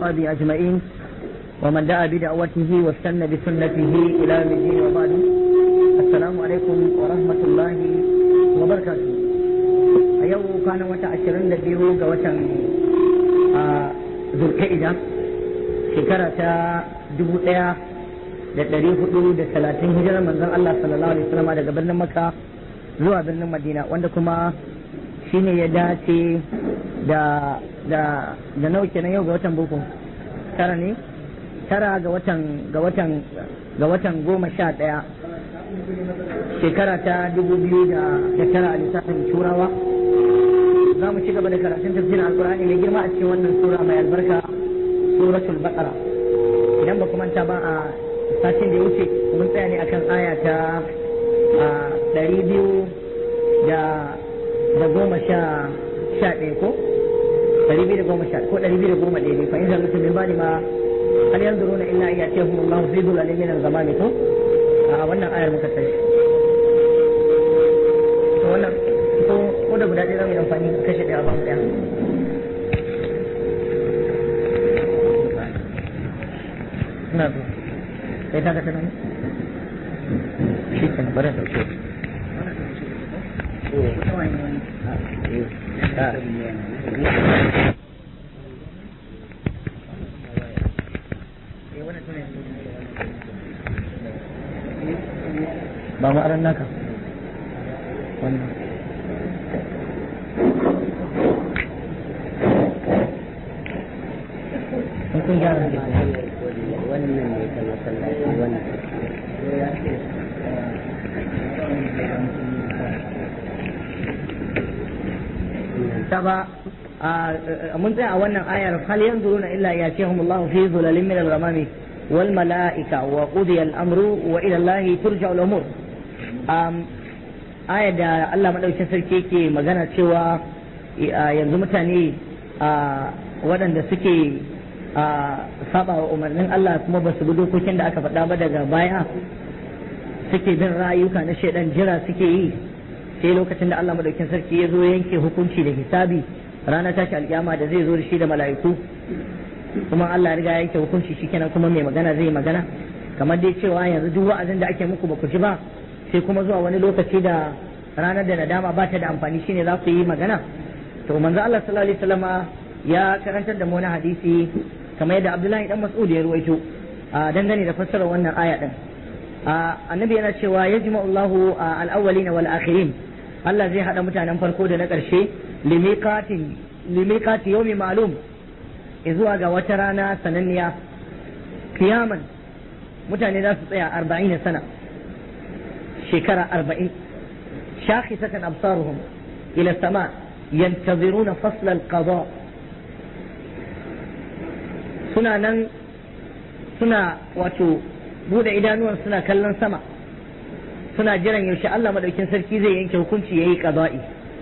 وأصحابه أجمعين ومن دعا بدعوته واستنى بسنته إلى يوم الدين وبعد السلام عليكم ورحمة الله وبركاته أيوه كان وتا عشرين لبيو وتا ذو القعدة شكرة دبو da ɗari hudu da talatin hijirar manzon Allah sallallahu alaihi wasallam daga birnin Makka zuwa birnin Madina wanda kuma shine ya dace da da da nawa kenan yau ga watan boko tara ne tara ga watan ga watan ga watan goma sha ɗaya shekara ta dubu biyu da da tara a lissafin turawa za mu ci gaba da karatun tafsirin alkur'ani mai girma a cikin wannan sura mai albarka suratul baqara idan ba kuma ta ba a satin da ya wuce mun tsaya ne akan aya ta ɗari biyu da da goma sha sha ɗaya ko ɗari biyu da goma sha ko ɗari biyu da goma ɗaya ne fa in zan mutum min bani ma hal yanzu runa illa iya ce hum Allah fi dhulalin min al-zamani ko a wannan ayar muka tashi to wannan ko ko da guda ɗaya zamu yi amfani kashe ɗaya ba mu ɗaya ina zo sai ta kasa nan shi ke na bari dauke ba mu aran naka wannan kun gyara ne wannan ne ta masallaci wannan ta ba mun tsaya a wannan ayar hal yanzuruna illa yatihum Allah fi dhulalin min al-ghamami wal malaika wa qudiya al-amru wa ila Allah turja'u al-umur ayar da Allah madaukakin sarki yake magana cewa yanzu mutane waɗanda suke saba wa umarnin Allah kuma ba su bi dokokin da aka faɗa ba daga baya suke bin rayuka na shaidan jira suke yi sai lokacin da Allah madaukin sarki ya zo yanke hukunci da hisabi ranar tashi alkiyama da zai zo da shi da mala'iku kuma Allah riga yanke hukunci shikenan kuma mai magana zai magana kamar dai cewa yanzu duk wa'azin da ake muku ba ku ji ba sai kuma zuwa wani lokaci da ranar da nadama ba ta da amfani shine za ku yi magana to manzo Allah sallallahu alaihi wasallama ya karantar da mu wani hadisi kamar yadda Abdullahi dan Mas'ud ya ruwaito dangane da fassarar wannan aya din annabi yana cewa yajma'u Allahu al-awwalin wal akhirin Allah zai hada mutanen farko da na ƙarshe limiqatin limiqati yawmi ma'lum zuwa ga wata rana sananniya kiyaman mutane za su tsaya 40 sana shekara 40 shakhisatan absaruhum ila sama yantaziruna fasl al-qada suna nan suna wato bude idanuwan suna kallon sama suna jiran yaushe Allah madaukin sarki zai yanke hukunci yayi qada'i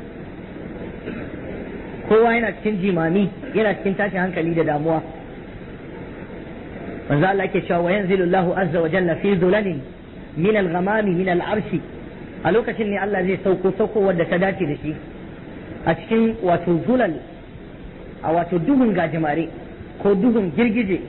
kowa yana cikin jimami yana cikin tashin hankali da damuwa manzo Allah yake cewa wa yanzilu Allahu azza wa jalla fi dhulalin min al-ghamami min al-arshi a lokacin ne Allah zai sauko sauko wanda ta dace da shi a cikin wato zulal a wato duhun gajimare ko duhun girgije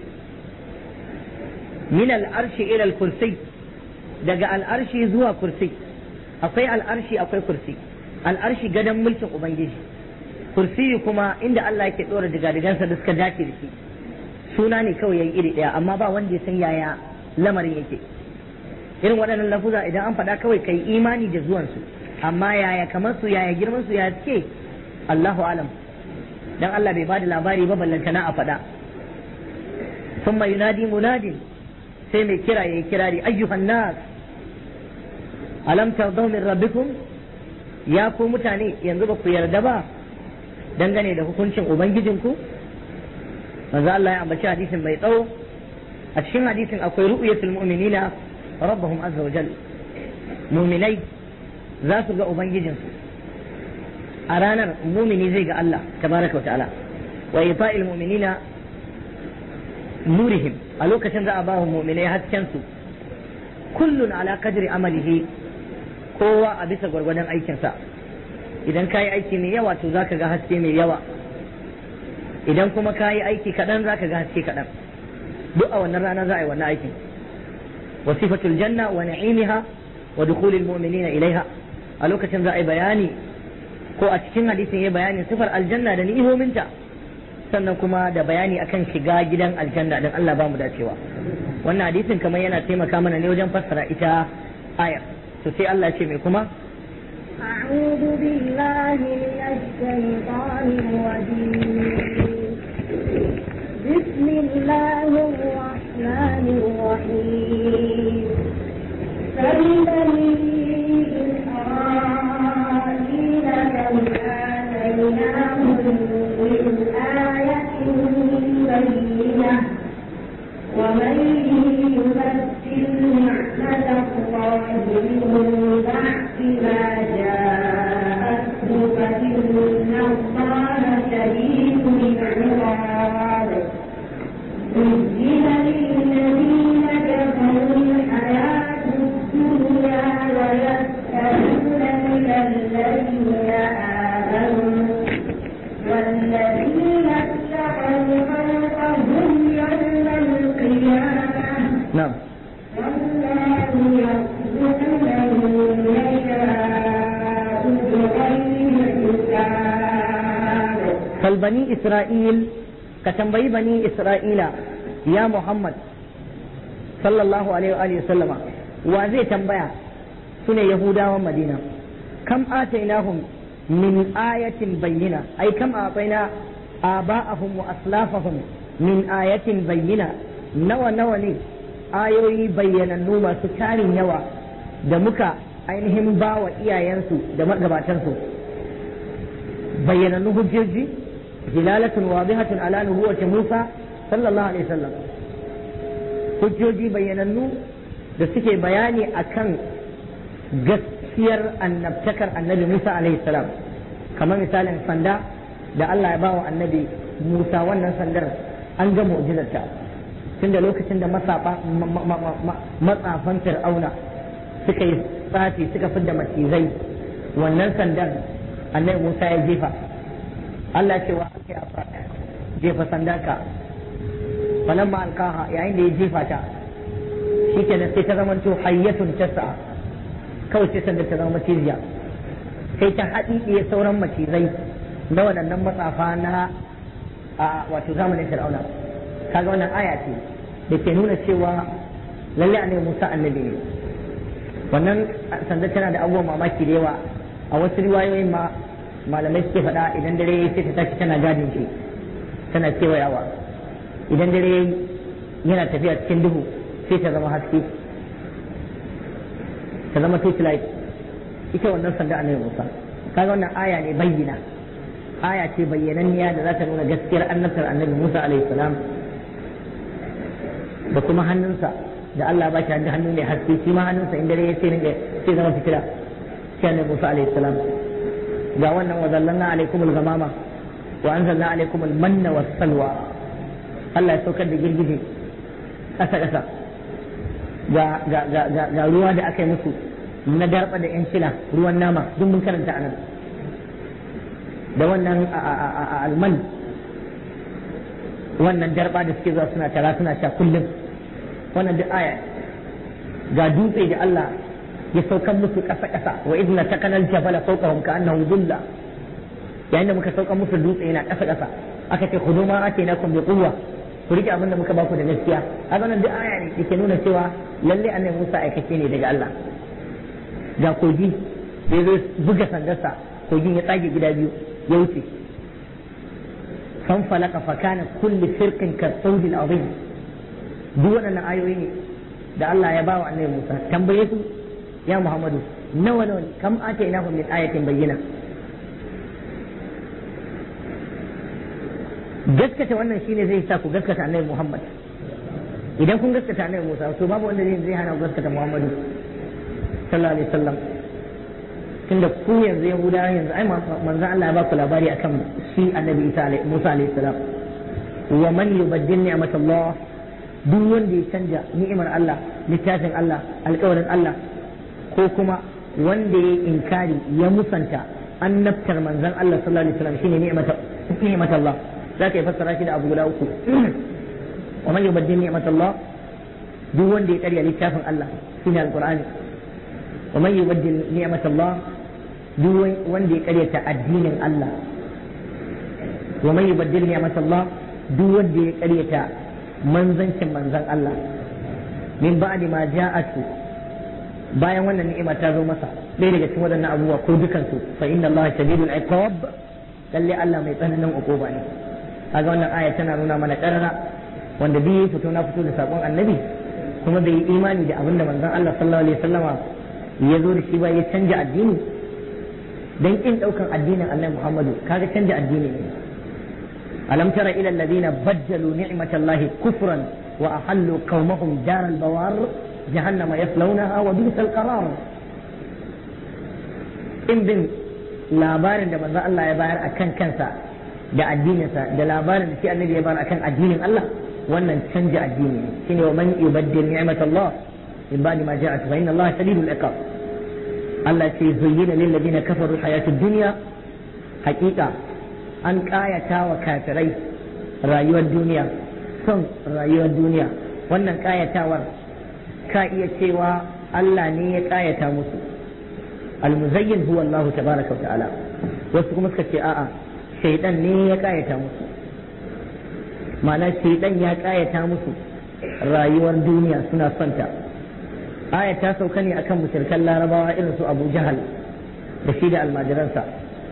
min al'arshi ila al-kursi daga al'arshi zuwa kursi akwai al'arshi akwai kursi al'arshi gadon mulkin ubangiji kursi kuma inda Allah yake dora digadigansa da suka dace da shi suna ne kawai yayi iri daya amma ba wanda ya san yaya lamarin yake irin waɗannan lafuza idan an faɗa kawai kai imani da zuwansu amma yaya kamar su yaya girman su ya ce Allahu alam dan Allah bai bada labari ba ballantana a faɗa ثم ينادي مناد sai mai kira ya yi kirari ayyuhan nas alam tardaw min rabbikum ya ku mutane yanzu ba ku yarda ba dangane da hukuncin ubangijinku manzo Allah ya ambaci hadisin mai tsawo a cikin hadisin akwai ru'yatul mu'minina rabbahum azza wa jalla mu'minai za su ga ubangijinsu a ranar mumini zai ga Allah tabaraka wa ta'ala wa ifa'il mu'minina nurihim a lokacin za a ba wa mu'minai hasken su kullun ala qadri amalihi kowa a bisa gwargwadon aikinsa idan ka yi aiki mai yawa to za ka ga haske mai yawa idan kuma ka yi aiki kaɗan za ka ga haske kaɗan duk a wannan rana za a yi wannan aikin wasifatul janna wa na'imiha wa dukhulil mu'minina ilaiha a lokacin za a yi bayani ko a cikin hadisin ya bayani sifar aljanna da ni'imominta sannan kuma da bayani akan shiga gidan aljanna din Allah ba mu dacewa wannan hadisin kamar yana taimaka mana ne wajen fassara ita ayar to sai Allah ce mai kuma أعوذ بالله من الشيطان الرجيم بسم الله الرحمن الرحيم فلبني إسرائيل كم آتيناهم من آية بينة ومن يبدل نعمة الله من بعد ما جاءته فإن الله شديد العقاب زين للذين كفروا الحياة الدنيا ويسألون من الذين آمنوا والذين اتقوا فوقهم يوم القيامة na'am والله يرزق من يشاء بغير حساب فالبني إسرائيل كتنبي بني إسرائيل يا محمد صلى الله عليه وآله وسلم وزي تنبيا سنة يهودا ومدينة كم آتيناهم من آية بينة أي كم أعطينا آباءهم وأسلافهم من آية بينة نوى نوى لي آيوي بينا نوما سكاري نوى دمك ainihin ba wa iyayensu da magabatansu bayyanannu hujjoji dilalatun wadihatun ala nubuwati Musa sallallahu alaihi wasallam hujjoji bayyanannu da suke bayani akan gaskiyar annabtakar annabi Musa alaihi salam kamar misalin sanda da Allah ya ba wa annabi Musa wannan sandar an ga mu'jizarta tun da lokacin da matsafan fir'auna suka yi tsafi suka fidda macizai wannan sandan annabi Musa ya jefa Allah ce wa ake afa jefa sandarka falamma alkaha yayin da ya jefa ta shi kenan sai ta zama to hayyatun tasa kawai sai sandar ta zama maciziya sai ta haɗiɗiye sauran macizai na waɗannan matsafa na a wato zamanin fir'auna kaga wannan aya ce da ke nuna cewa lalle annabi Musa annabi ne wannan sandar tana da abubuwan mamaki da yawa a wasu riwayoyin ma malamai suke faɗa idan dare sai ta tashi tana gadin shi tana kewayawa idan dare yana tafiya cikin duhu sai ta zama haske ta zama torchlight ita wannan sanda annabi Musa kaga wannan aya ne bayyana aya ce bayyananniya da za ta nuna gaskiyar annabtar annabi Musa alaihi salam da kuma hannunsa da Allah ba shi hannu mai haske shi ma hannunsa in dare ya ce ringa sai zama fitila shi annabi Musa alaihi salam ga wannan wa zallanna alaikum al-ghamama wa anzalna alaikum al-manna was-salwa Allah ya saukar da girgije ƙasa ƙasa ga ga ga ga, ga ruwa da aka yi musu na darba da yan shila ruwan nama duk mun karanta anan da wannan alman wannan darba da suke zuwa suna tara suna sha kullum wannan duk aya ga dutse da Allah ya saukan musu ƙasa ƙasa wa idna takanal jabala fawqahum ka'annahu dhulla yayin da muka saukan musu dutse yana ƙasa ƙasa aka ce khudu ma atainakum bi quwwa ku rike abin da muka baku da gaskiya haka nan duk aya ne yake nuna cewa lalle annabi Musa aikace ne daga Allah ga kogi sai zai buga sandarsa kogin ya tsage gida biyu ya wuce fan falaka fa kana kulli firqin ka sawdil azim duk waɗannan ayoyi ne da Allah ya bawa annabi Musa tambaye su ya Muhammadu nawa nawa kam atainahum min ayatin bayyina gaskata wannan shine zai sa ku gaskata annabi Muhammad idan kun gaskata annabi Musa to babu wanda zai hana ku gaskata Muhammadu sallallahu alaihi wasallam tunda ku yanzu Yahudawa yanzu ai manzo Allah ya ba ku labari akan shi annabi Isa alaihi Musa alaihi salam wa man yubaddil ni'matallah duk wanda ya canja ni'imar Allah littafin Allah alƙawarin Allah ko kuma wanda ya inkari ya musanta annabtar manzon Allah sallallahu alaihi wasallam shine ni'matar ni'matallah za ka yi fassara shi da abu guda uku wa man yubaddil ni'matallah duk wanda ya karya littafin Allah shine alqur'ani wa man yubaddil ni'matallah duk wanda ya karyata addinin Allah wa man yubaddil ni'matallah duk wanda ya karyata manzancin manzan Allah min ba'di ma ja'atu bayan wannan ni'ima ta zo masa ɗaya daga cikin waɗannan abubuwa ko dukansu fa inna Allah shadidul iqab lalle Allah mai tsananin uquba ne kaga wannan aya tana nuna mana karara wanda biyu fito na fito da sakon annabi kuma bai yi imani da abin da manzon Allah sallallahu alaihi wasallama ya zo da shi ba ya canja addini dan kin daukan addinin Annabi Muhammadu kaga canja addini ne alam tara ila alladhina baddalu ni'matallahi kufran wa ahallu qaumahum daral bawar jahannama yaslawnaha wa bi'sal qarar in bin labarin da manzon Allah ya bayar akan kansa da addininsa da labarin da shi annabi ya bayar akan addinin Allah wannan canja addini ne shine wa man yubaddil ni'matallah min ba'di ma ja'at fa inna Allah shadidul iqab Allah ce zuyyina lil ladina kafaru hayatud dunya haqiqa an kayata wa kafirai rayuwar duniya son rayuwar duniya wannan kayatawar ka iya cewa Allah ne ya kayata musu almuzayyin huwa Allah tabaraka wa ta'ala wasu kuma suka ce a'a shaidan ne ya kayata musu ma'ana shaidan ya kayata musu rayuwar duniya suna son ta aya ta sauka ne akan mushrikan larabawa irin su abu jahal da shi da almajiransa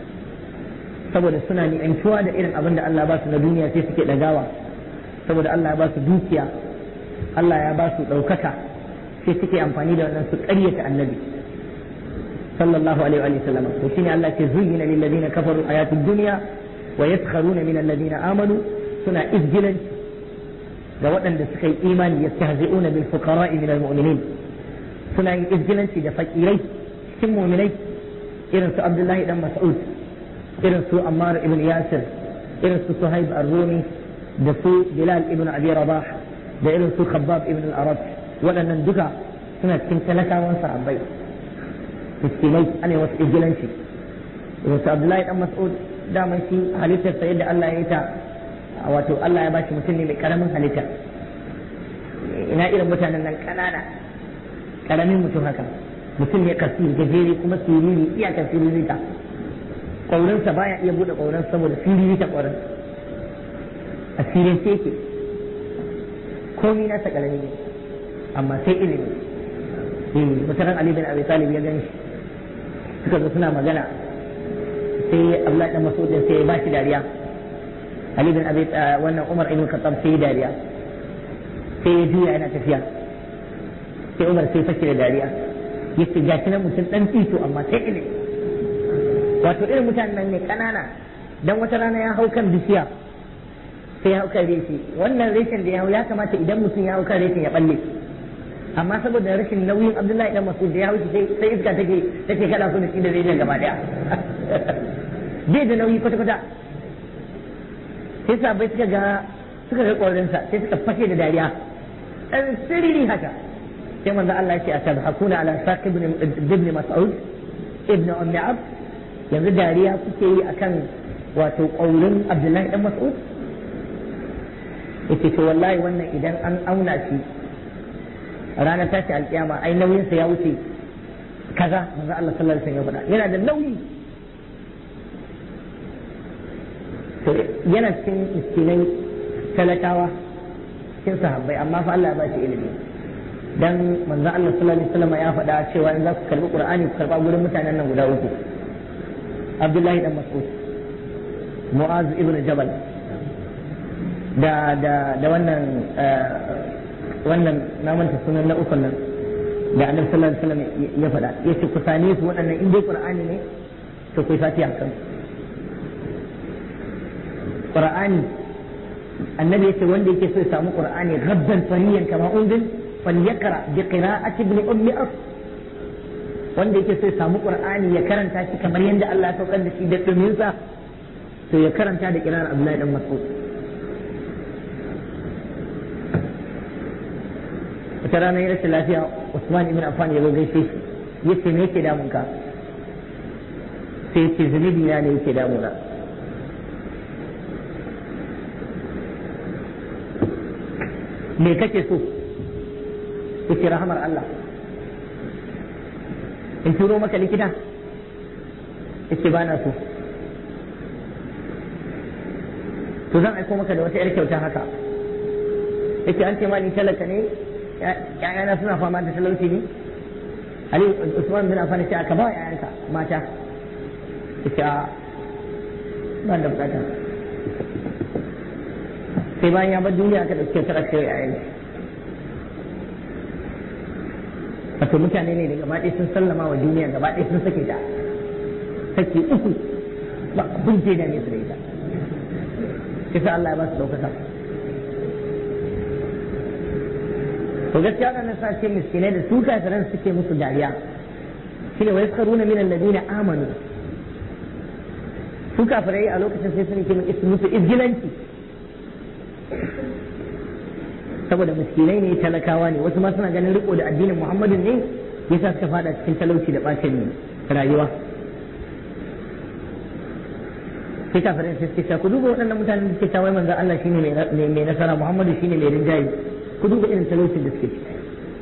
saboda suna ni'antuwa da irin abin da Allah ba su na duniya sai suke dagawa saboda Allah ya ba su dukiya Allah ya ba su ɗaukaka sai suke amfani da wannan su ƙaryata annabi sallallahu alaihi wa sallam to shine Allah ke zuyyina lil ladina kafaru hayatud dunya wa yaskharuna min alladina amanu suna izgilanci ga waɗanda suka yi imani yastahzi'una bil fuqara'i min al mu'minin suna yin izgilanci da fakirai cikin mu'minai irin su Abdullahi dan Mas'ud irin su Ammar ibn Yasir irin su Suhaib ar-Rumi da su Bilal ibn Abi Rabah da irin su Khabbab ibn al-Arab waɗannan duka suna cikin talakawan sahabbai miskinai ana wasu izgilanci irin su Abdullahi dan Mas'ud daman shi halittarsa yadda Allah ya yi ta wato Allah ya bashi mutum ne mai karamin halitta ina irin mutanen nan kanana karamin mutum haka mutum ne kasiri gajere kuma siriri iyakar siriri ta ƙaurinsa baya iya buɗe ƙaurin saboda siriri ta ƙaurin a sirin sai yake komi nasa karami ne amma sai ilimi mutanen Ali bin Abi Talib ya gani suka zo suna magana sai Abdullahi dan Mas'ud sai ya bashi dariya Ali bin Abi wannan Umar ibn Khattab sai ya dariya sai ya juya yana tafiya sai Umar sai fashe da dariya yace ga shi nan mutum dan tito amma sai ilimi wato irin mutanen nan ne kanana dan wata rana ya hau kan bishiya sai ya hau kan reshi wannan reshen da ya hau ya kamata idan mutum ya hau kan reshen ya balle amma saboda rashin nauyin Abdullahi dan Mas'ud da ya hau sai sai iska take take kada su da shi da reshen gaba daya bai da nauyi kwata kwata sai sabai suka ga suka ga ƙwarinsa sai suka fashe da dariya ɗan siriri haka sai manzo Allah ya ce a tabhakuna ala saqib ibn mas'ud ibn ummi abd yanzu dariya kuke yi akan wato ƙaurin Abdullahi dan Mas'ud yace to wallahi wannan idan an auna shi ranar tashi alkiyama ai nauyinsa ya wuce kaza manzo Allah sallallahu alaihi wasallam ya faɗa yana da nauyi yana cikin miskinai talakawa cikin sahabbai amma fa Allah ya ba shi ilimi dan manzon Allah sallallahu alaihi wasallam ya faɗa cewa in za ku karbi Qur'ani ku karba gurin mutanen nan guda uku Abdullahi dan Mas'ud Mu'az ibn Jabal da da da wannan wannan na manta sunan na ukun nan da Annabi sallallahu alaihi wasallam ya faɗa yace ku sane su waɗannan in dai Qur'ani ne to ku fatiha kan Qur'ani annabi yace wanda yake so ya samu Qur'ani gaddan fariyan kama unzil falyaqra bi qira'ati ibn ummi as wanda yake so ya samu Qur'ani ya karanta shi kamar yadda Allah ya saukar da shi da dumin sa to ya karanta da qira'ar Abdullahi dan Mas'ud wata rana ya rashin lafiya Usman ibn Affan ya zo gaishe shi yace me yake damun ka sai yace zunubi na ne yake damuna me kake so yace rahamar Allah in turo maka likita yace ba na so to zan aiko maka da wata yar kyauta haka yace an ce ma ni talaka ne ƴaƴana suna fama da talauci ne Ali Usman bin Affan ce aka ba ƴaƴanka mata yace a ban da bukata sai bayan ya bar duniya aka dauke ta aka yi ƴaƴan wato mutane ne da gaba ɗaya sun sallama wa duniya gaba ɗaya sun sake ta sake uku ba abin da ne su da ita kisa Allah ya ba su ɗaukaka to gaskiya wannan sa ce miskinai da su kafiran suke musu dariya shine wa yaskaruna min alladina amanu su kafirai a lokacin sai sun kimi isu musu izgilanci saboda miskinai ne talakawa ne wasu ma suna ganin riko da addinin muhammadin ne yasa suka fada cikin talauci da bacin rayuwa sai kafirai sai suke cewa ku duba waɗannan mutanen da suke cewa manzo Allah shine mai nasara muhammadu shine mai rinjaye ku duba irin talaucin da suke ciki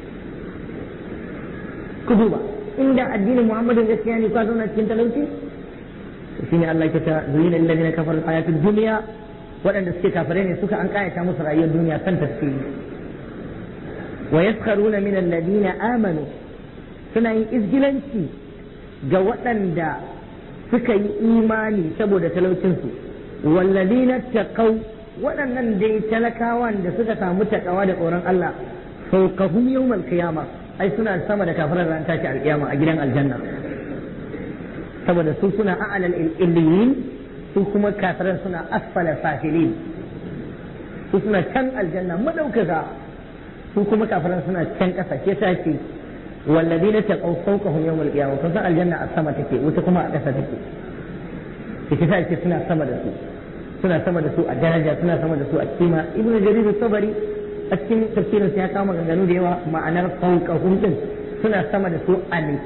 ku duba inda addinin muhammadin gaskiya ne ka zauna cikin talauci shine Allah ya ta zuyina lil ladina kafaru hayatud dunya waɗanda suke kafare ne suka an kayata musu rayuwar duniya san tafsiri wa yaskharuna min alladina amanu suna yin izgilanci ga waɗanda suka yi imani saboda talaucinsu walladina taqaw waɗannan dai talakawan da suka samu takawa da tsoron Allah fawqahum yawmal qiyamah ai suna sama da kafirar ran tashi alkiyama a gidan aljanna saboda su suna a'lal illiyin su kuma kafiran suna asfala safilin su suna can aljanna madaukaka su kuma kafiran suna can ƙasa ke sa ce walladina taqaw fawqahum yawm al-qiyamah kun san aljanna a sama take wuta kuma a ƙasa take ke sa ce suna sama da su suna sama da su a daraja suna sama da su a kima ibnu jarir sabari a cikin tafsirin ya kama ganganu da yawa ma'anar fawqahum din suna sama da su a ne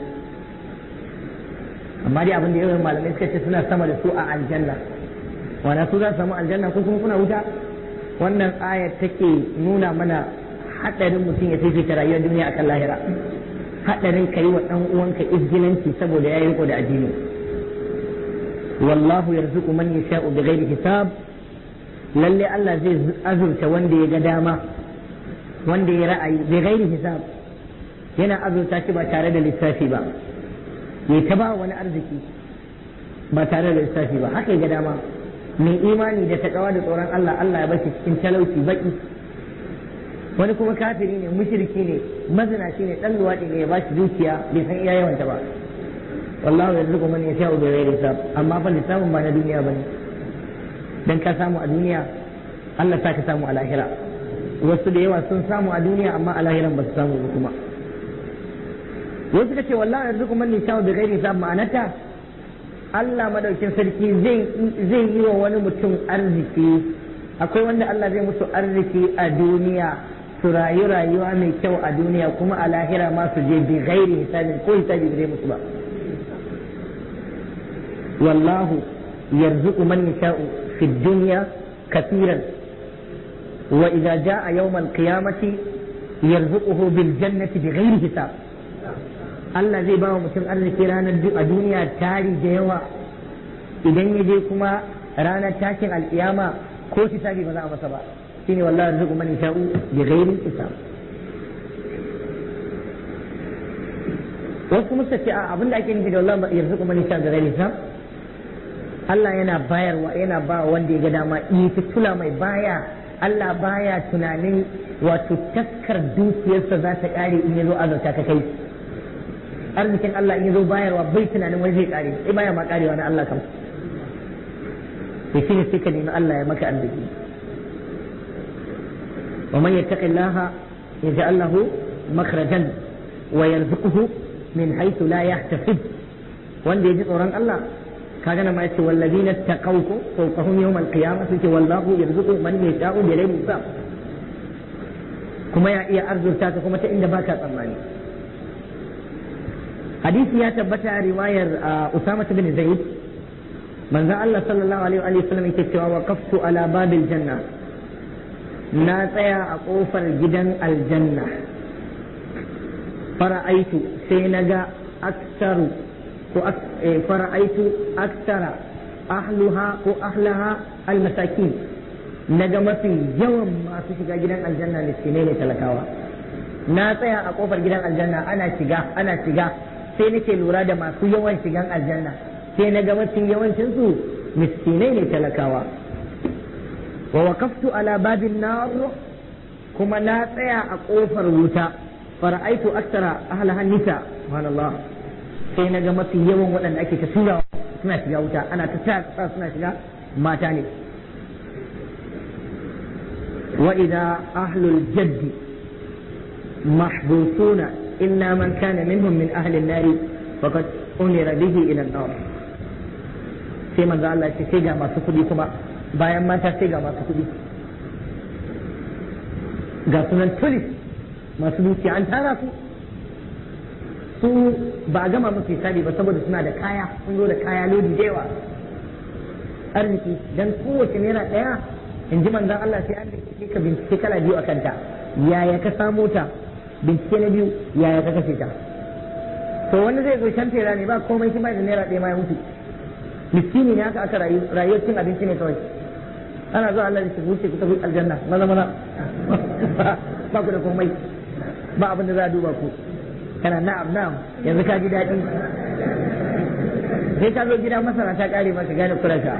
amma dai abin da yawan malamai suka ce suna sama da su a aljanna wana su za su samu aljanna ko kuma kuna wuta wannan aya take nuna mana hadarin mutum ya fifita rayuwar duniya akan lahira hadarin ka yi wa dan uwanka izgilanci saboda yayi riko da addini wallahu yarzuqu man yasha'u bighairi hisab lalle Allah zai azurta wanda ya ga dama wanda ya ra'ayi bighairi hisab yana azurta shi ba tare da lissafi ba ya ta ba wani arziki ba tare da lissafi ba haka ga dama mai imani da takawa da tsoron Allah Allah ya bashi cikin talauci baki wani kuma kafiri ne mushriki ne mazinaci ne dan luwaɗi ne ya bashi dukiya bai san iya yawanta ba wallahu yarzuqu man yasha'u bi ghairi hisab amma fa lissafin ba na duniya bane dan ka samu a duniya Allah sa ka samu a lahira wasu da yawa sun samu a duniya amma a lahiran ba su samu ba kuma wasu suka ce wallahi yarzuqu man yasha'u bi ghairi hisab ma'anata Allah madaukin sarki zai zai yi wa wani mutum arziki akwai wanda Allah zai musu arziki a duniya su rayu rayuwa mai kyau a duniya kuma a lahira ma su je bi ghairi hisabin ko hisabi bai musu ba wallahu yarzuqu man yasha'u fi dunya kathiran wa idza jaa yawm al-qiyamati yarzuquhu bil jannati bi ghairi hisab Allah zai ba wa mutum arziki ranar a duniya tari da yawa idan ya je kuma ranar tashin alkiyama ko hisabi ba za a masa ba shine wallahi arzuqu man yasha'u bi ghairi hisab wasu kuma ce a abinda ake nufi da wallahi yarzuqu man yasha'u bi ghairi hisab Allah yana bayarwa yana ba wanda ya ga dama ita tula mai baya Allah baya tunanin wato taskar dukiyarsa za ta kare in ya zo azurta ka kai arzikin Allah in ya zo bayarwa bai tunanin wani zai kare sai baya ma karewa na Allah kam to shine sai ka nemi Allah ya maka arziki wa man yattaqillaha yaj'al lahu makhrajan wa yarzuquhu min haythu la yahtasib wanda ya ji tsoron Allah kaga nan ma yace wallazina taqawku fawqahum yawm al-qiyamah suke wallahu yarzuqu man yasha'u bi ghayri hisab kuma ya iya arzurta ka kuma ta inda baka tsammani hadisi ya tabbata a riwayar Usama bin Zaid manzo Allah sallallahu alaihi wa sallam yake cewa waqaftu ala babil janna na tsaya a ƙofar gidan aljanna fara'aitu sai na ga aksaru ko fara'aitu aksara ahluha ko ahlaha almasakin na ga mafi yawan masu shiga gidan aljanna miskinai ne talakawa na tsaya a ƙofar gidan aljanna ana shiga ana shiga sai nake lura da masu yawan shigan aljanna sai na ga mafi yawancinsu miskinai ne talakawa wa waqaftu ala babin nar kuma na tsaya a kofar wuta fara'aitu aktara ahlahan nisa subhanallah sai na ga mafi yawan waɗanda ake ta tura suna shiga wuta ana ta sa suna shiga mata ne wa idza ahlul jaddi mahbusuna illa man kana minhum min ahli an-nar faqad umira bihi ila an-nar sai manzo Allah ce sai ga masu kuɗi kuma bayan mata sai ga masu kuɗi ga sunan tulis masu dukiya an tara su su ba a gama musu hisabi ba saboda suna da kaya sun zo da kaya lodi da yawa arziki dan kowace naira ɗaya in ji manzon Allah sai an bincike ka bincike kala biyu a kanta yaya ka samo ta bincike na biyu yaya ka kashe ta to wani zai zo can tera ne ba komai shi ba da naira ɗaya ma ya mutu miskini ne haka aka rayu rayuwar cin abinci ne kawai ana zuwa Allah da shi wuce ku tafi aljanna maza maza ba ku da komai ba abin da za a duba ku kana na'am na'am yanzu ka ji daɗi sai ka zo gida masara ta ƙare maka gane kurasha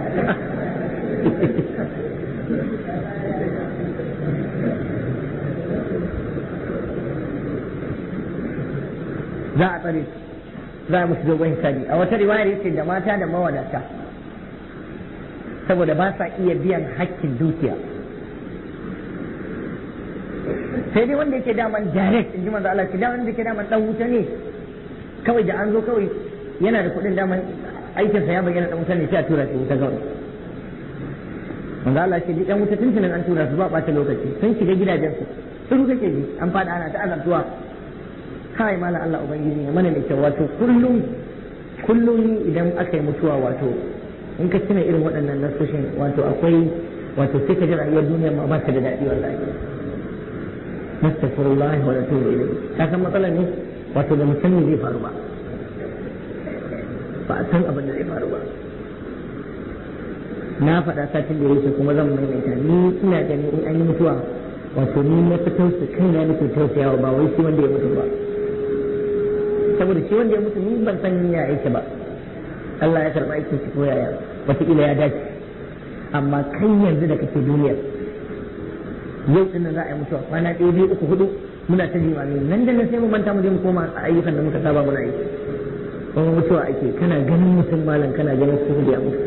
za a tsare za a musu dogon hisabi a wata riwayar yace da mata da mawadata saboda ba sa iya biyan hakkin dukiya sai dai wanda yake daman direct in ji manzo Allah ce da wanda yake daman dan wuta ne kawai da an zo kawai yana da kuɗin daman aikin sa ya bayyana dan wuta ne sai a tura shi wuta kawai manzo Allah ce dan wuta tuntunin an tura su ba ɓata lokaci sun shiga gidajen su sun kake ji an fada ana ta azabtuwa kai malam Allah ubangiji ya mana da kyau wato kullum kullum idan aka yi mutuwa wato in ka tuna irin waɗannan nasoshin wato akwai wato sai ka ji rayuwar duniya ma ba ta da daɗi wallahi nastaghfirullah wa natubu ilayhi ka san matsalar ne wato da musamman zai faru ba ba a san abin da zai faru ba na faɗa satin da yake kuma zan maimaita ni ina ganin in an yi mutuwa wato ni na fi tausa kaina nake tausayawa ba wai shi wanda ya mutu ba saboda shi wanda ya mutu ni ban san ya aiki ba Allah ya karɓa aikin shi ko yaya wataƙila ya dace amma kai yanzu da kake duniya yau din nan za a yi mutuwa kwana ɗaya biyu uku hudu muna ta jimami nan da nan sai mu manta mu je mu koma a ayyukan da muka saba muna yi kuma mutuwa ake kana ganin mutum malam kana ganin su da ya mutu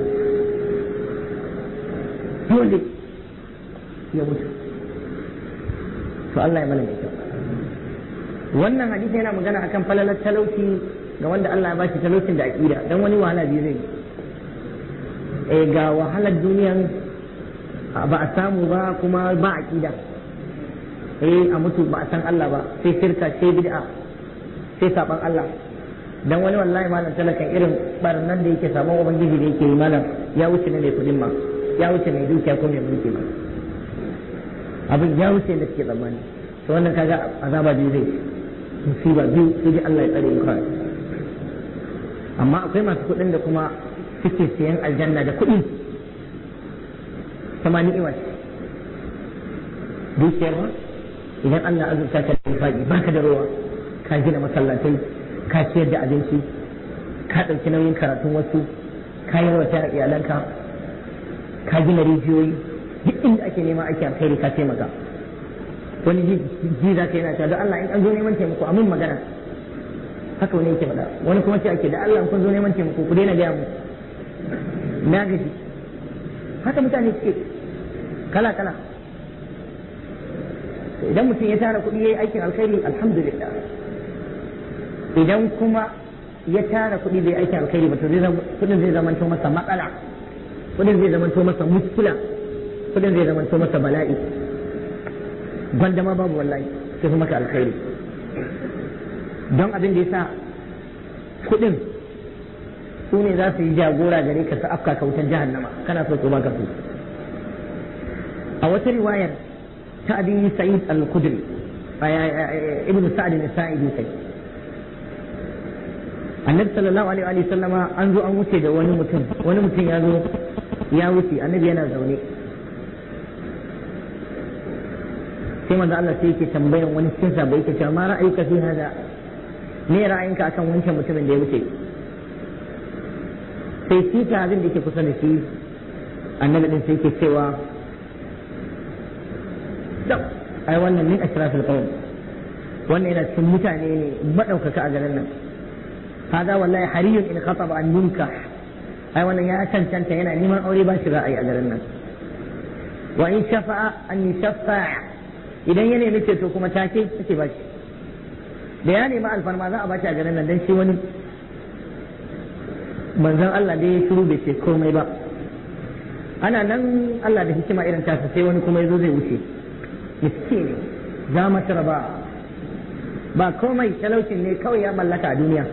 dole ya mutu to Allah ya mana mai kyau wannan hadisi yana magana akan falalar talauci ga wanda Allah ya bashi talaucin da aqida dan wani wahala biyu zai eh ga wahalar duniyan ba a samu ba kuma ba aqida eh a mutu ba a san Allah ba sai shirka sai bid'a sai saban Allah dan wani wallahi malam talakan irin barnan da yake saman ubangiji da yake yi malam ya wuce ne mai kudin ma ya wuce mai dukiya ko mai mulki ma abin ya wuce da suke tsammani to wannan kaga azaba biyu zai musiba biyu sai dai Allah ya tsare mu kawai amma akwai masu kuɗin da kuma suke siyan aljanna da kuɗi sama ni'ima ce dukiyar ma idan Allah azurta ka da faɗi baka da ruwa ka gina masallatai ka ciyar da abinci ka ɗauki nauyin karatun wasu ka yawata iyalanka ka gina rijiyoyi duk inda ake nema ake alkhairi ka taimaka wani ji za ka yana cewa da Allah in an zo neman taimako a mun magana haka wani yake faɗa wani kuma ce ake da Allah in kun zo neman taimako ku daina gaya mu na gaji haka mutane suke kala kala idan mutum ya tara kuɗi ya yi aikin alkhairi alhamdulillah idan kuma ya tara kuɗi bai aikin alkhairi ba to kuɗin zai zamanto masa matsala kuɗin zai zamanto masa muskila kuɗin zai zamanto masa bala'i gwanda ma babu wallahi sai kuma maka alkhairi don abin da ya sa kuɗin su ne za su yi jagora gare ka su afka ka wutar jahannama kana so ko baka so a wata riwayar ta abi sa'id al-khudri ibn sa'd al-sa'idi kai annabi sallallahu alaihi wa sallama an zo an wuce da wani mutum wani mutum ya zo ya wuce annabi yana zaune sai manzo Allah sai yake tambayan wani cikin sabai yake cewa ma ra'ayuka fi hada me ra'ayinka akan wancan mutumin da ya wuce sai shi abin da yake kusa da shi annabi din sai yake cewa da ai wannan min ashrafil qawm wannan yana cikin mutane ne madaukaka a garin nan hada wallahi hariyun in khataba an yunkah ai wannan ya cancanta yana neman aure ba shi ra'ayi a garin nan wa in shafa'a an yashfa idan ya nemi ceto kuma take take ba shi da ya nemi alfarma za a ba shi a garin nan dan shi wani manzon Allah da ya shiru bai ce komai ba ana nan Allah da hikima irin tasa sai wani kuma yazo zai wuce miskini za mata ba ba komai talaucin ne kawai ya mallaka a duniya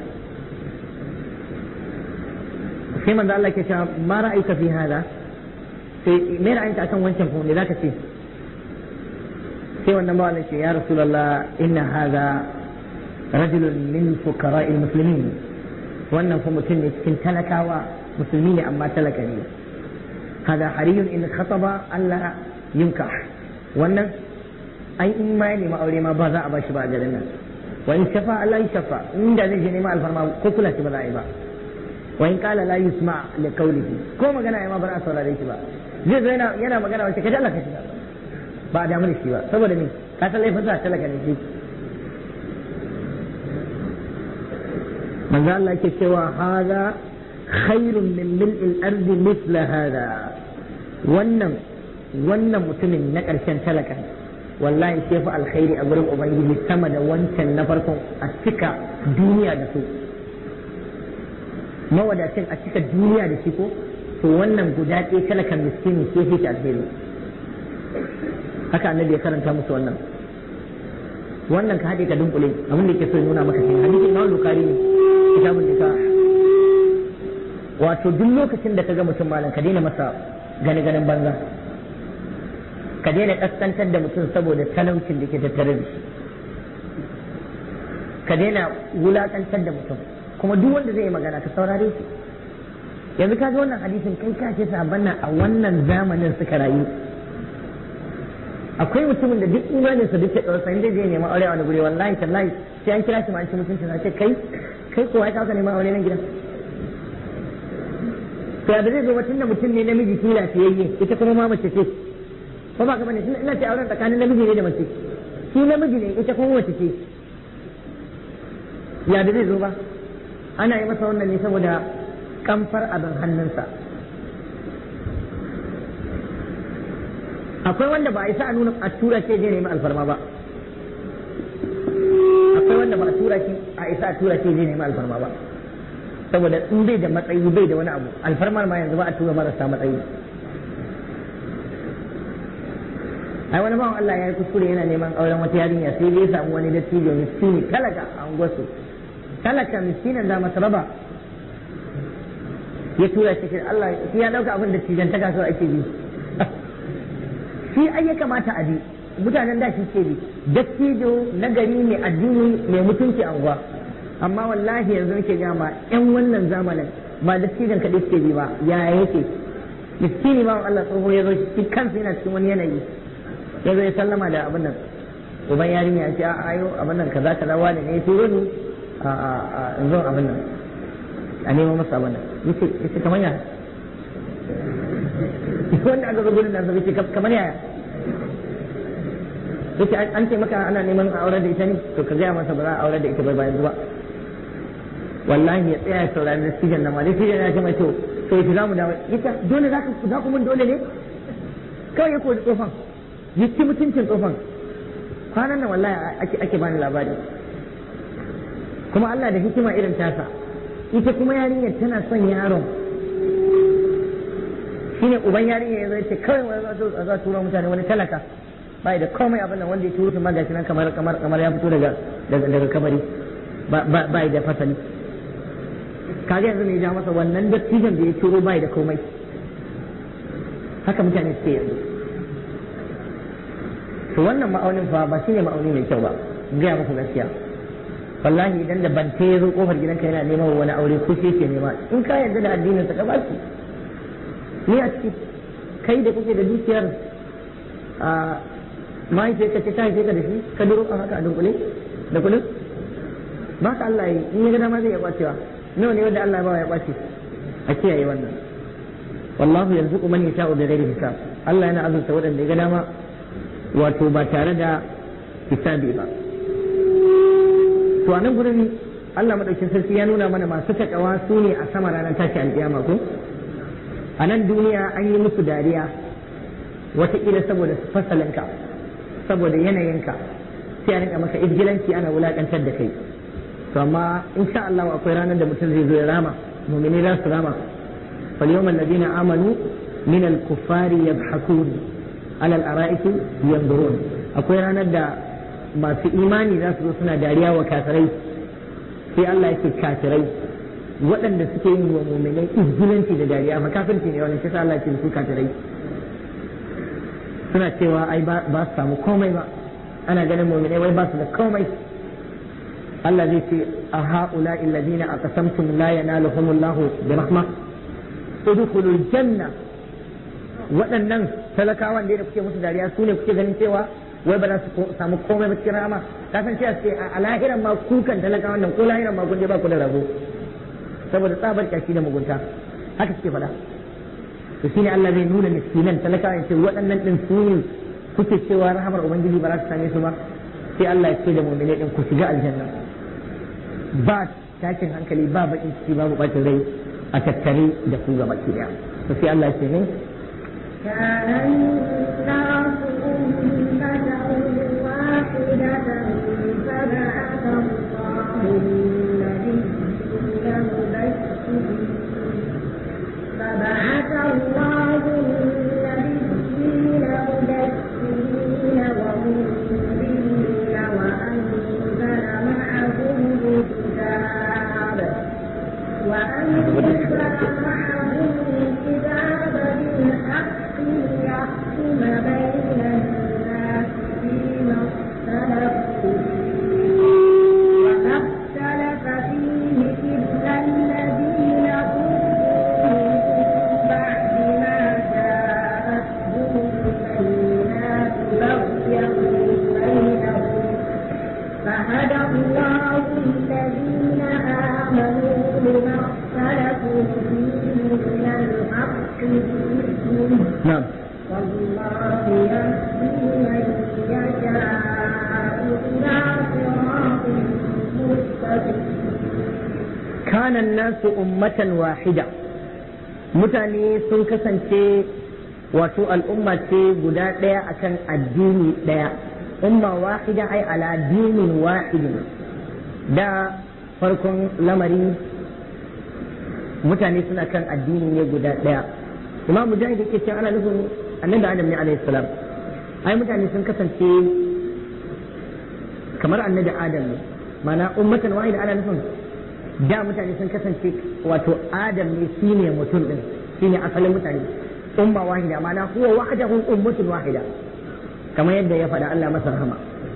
sai manzo Allah ke cewa ma ra'ayka fi hada sai me ra'ayinka akan wancan ko me zaka ce sai wannan ba ce ya rasulullah inna hada rajulun min fuqara'il muslimin wannan fa mutum ne cikin talakawa musulmi ne amma talaka ne hada hariyun in khataba Allah yunkah wannan ai in ma ya nemi aure ma ba za a bashi ba a garin nan wa in shafa Allah ya shafa inda zai je neman alfarma ko kula shi ba za a yi ba wa in kala la yusma li qawlihi ko magana ya ma ba za a saurare shi ba zai zo yana yana magana wace kaje Allah ka shiga ba a damu da shi ba saboda me ka san laifin sa talaka ne shi manzo Allah yake cewa hada khairun min mil'il ardi mithla hada wannan wannan mutumin na ƙarshen talaka wallahi sai fa alkhairi a gurin ubangiji sama da wancan na farkon a cika duniya da su mawadacin a cika duniya da shi ko to wannan guda ɗaya talakan miskini sai fi alheri haka annabi ya karanta musu wannan wannan ka haɗe ka dunkule abin da yake so ya nuna maka shi hadisin na bukari ne kitabun da wato duk lokacin da ka ga mutum malam ka daina masa gane ganin banza ka daina kaskantar da mutum saboda talaucin da ke tattare da shi ka daina wulakantar da mutum kuma duk wanda zai yi magana ka saurare shi yanzu ka ga wannan hadisin kai ka ce sabon nan a wannan zamanin suka rayu akwai mutumin da duk imaninsa duk ya ɗaura sai zai nema aure a wani guri wallahi tallahi sai an kira shi ma an ci mutunci na ce kai kai kowa ya kawo neman aure nan gidan to da zai zo mutum da mutum ne namiji kila fiyayye ita kuma ma mace ce ko ba ka bane ina ce auren tsakanin namiji ne da mace shi namiji ne ita kuma mace ce ya da zai zo ba ana yi masa wannan ne saboda kamfar abin hannunsa akwai wanda ba a isa a nuna a tura ce zai nemi alfarma ba akwai wanda ba a tura shi a isa a tura ce zai nemi alfarma ba saboda in bai da matsayi bai da wani abu alfarmar ma yanzu ba a tura marasa matsayi ai wani bawan Allah ya yi kuskure yana neman auren wata yarinya sai dai ya samu wani dattijo miskini talaka a unguwarsu talaka miskinin da masa raba ya tura shi Allah ya dauka abin da cijan ta kasuwa ake bi shi ai ya kamata a bi mutanen da shi ke bi dattijo na gari mai addini mai mutunci a unguwa amma wallahi yanzu nake gama yan wannan zamanin ba dattijan kaɗai suke bi ba ya yake miskini ba Allah tsoho ya zo shi kansa yana cikin wani yanayi ya zo ya sallama da abin nan uban yarinya ya ce a ayo abin nan kaza kaza wani ne ya turo ni a a a zo abin nan a nemo masa abin nan yace yace kamar ya wanda aka zo gurin nan sai yace kamar ya yace an ce maka ana neman a aure da ita ne to ka gaya masa ba za a aure da ita ba bayan zuwa wallahi ya tsaya ya saurari da sijan nan ma dai sijan ya ce mai to to yace za mu dawo yace dole za ku za ku mun dole ne kawai ya kori tsofan ya ci mutuncin tsofan kwanan nan wallahi ake ake bani labari kuma Allah da hikima irin tasa ita kuma yarinyar tana son yaron shine uban yarinyar ya zai ce kawai wani za za tura mutane wani talaka bai da komai abin nan wanda ya turo ma gashi nan kamar kamar kamar ya fito daga daga daga kabari bai da fasali kaga yanzu ne ya ja masa wannan dattijan da ya turo bai da komai haka mutane suke yanzu to to wannan ma'aunin fa ba shine ma'auni mai kyau ba gaya muku gaskiya wallahi idan da bante ya zo kofar gidanka yana neman wani aure ko shi ke nema in ka yarda da addinin sa ka ba shi ni a ciki kai da kake da dukiyar a mahaifiyarka ce ta haife ka da shi ka duro a haka a dunkule da kudin ba ka Allah yi in ya ga dama zai ya kwacewa nawa ne wanda Allah ba ya kwace a kiyaye wannan wallahu yarzuqu man yasha'u bi ghairi hisab Allah yana azurta waɗanda ya ga dama wato ba tare da hisabi ba to a nan gurin Allah madaukin sarki ya nuna mana masu takawa su ne a sama ranar tashi alƙiyama ko a nan duniya an yi musu dariya wataƙila saboda fasalinka saboda yanayinka sai a rinka maka izgilanci ana wulaƙantar da kai to amma insha Allah akwai ranar da mutum zai zo ya rama mu'mini za su rama fal yawmal ladina amanu min al kuffari yadhhakun ala al ara'iki yanzurun akwai ranar da masu imani za su zo suna dariya wa kafirai sai Allah yake kafirai waɗanda suke yin wa mu'minai izgilanci da dariya fa kafirci ne wannan sai Allah ya ce su kafirai suna cewa ai ba su samu komai ba ana ganin mu'minai wai ba su da komai Allah zai ce a ha'ula illazina aqsamtum la yanaluhumullahu bi rahma udkhulul janna waɗannan talakawan da kuke musu dariya su ne kuke ganin cewa wai ba za su samu komai ba cikin rahama ka san cewa sai a lahiran ma kukan talakawan nan ko lahiran ma kun je ba ku da rabo saboda tsabar kyashi da mugunta haka suke faɗa to shine Allah zai nuna miskinan talakawan ce waɗannan din su ne kuke cewa rahamar ubangiji ba za su same su ba sai Allah ya ce da mu'mini din ku shiga aljanna ba tashin hankali ba bakin ciki babu bacin rai a tattare da ku gaba ki daya to sai Allah ya ce ne كان الناس أمة واحدة فبعث الله النبيين مبشرين فبعث الله النبيين مبشرين ومنذرين وأنزل معهم الكتاب وأنزل معهم الكتاب بالحق ليحكم بين الناس فيما اختلفوا فيه وما اختلف فيه إلا الذين أوتوا من بعد ما جاءتهم البينات بغيا بينهم فهدى الله الذين آمنوا لما اختلفوا فيه من الحق بإذنه na'am والله يهدي من يشاء إلى صراط مستقيم kana nasu ummatan wahida mutane sun kasance wato al'umma ce guda ɗaya akan addini ɗaya umma wahida ai ala dinin wahidin da farkon lamari mutane suna kan addini ne guda ɗaya imam mujahid yake cewa ana nufin annabi adam ne alaihi salam ai mutane sun kasance kamar annabi adam ne mana ummatan wahida ana nufin da mutane sun kasance wato adam ne shine mutum din shine asalin mutane umma wahida mana huwa wahdahu ummatun wahida kamar yadda ya faɗa Allah masa rahama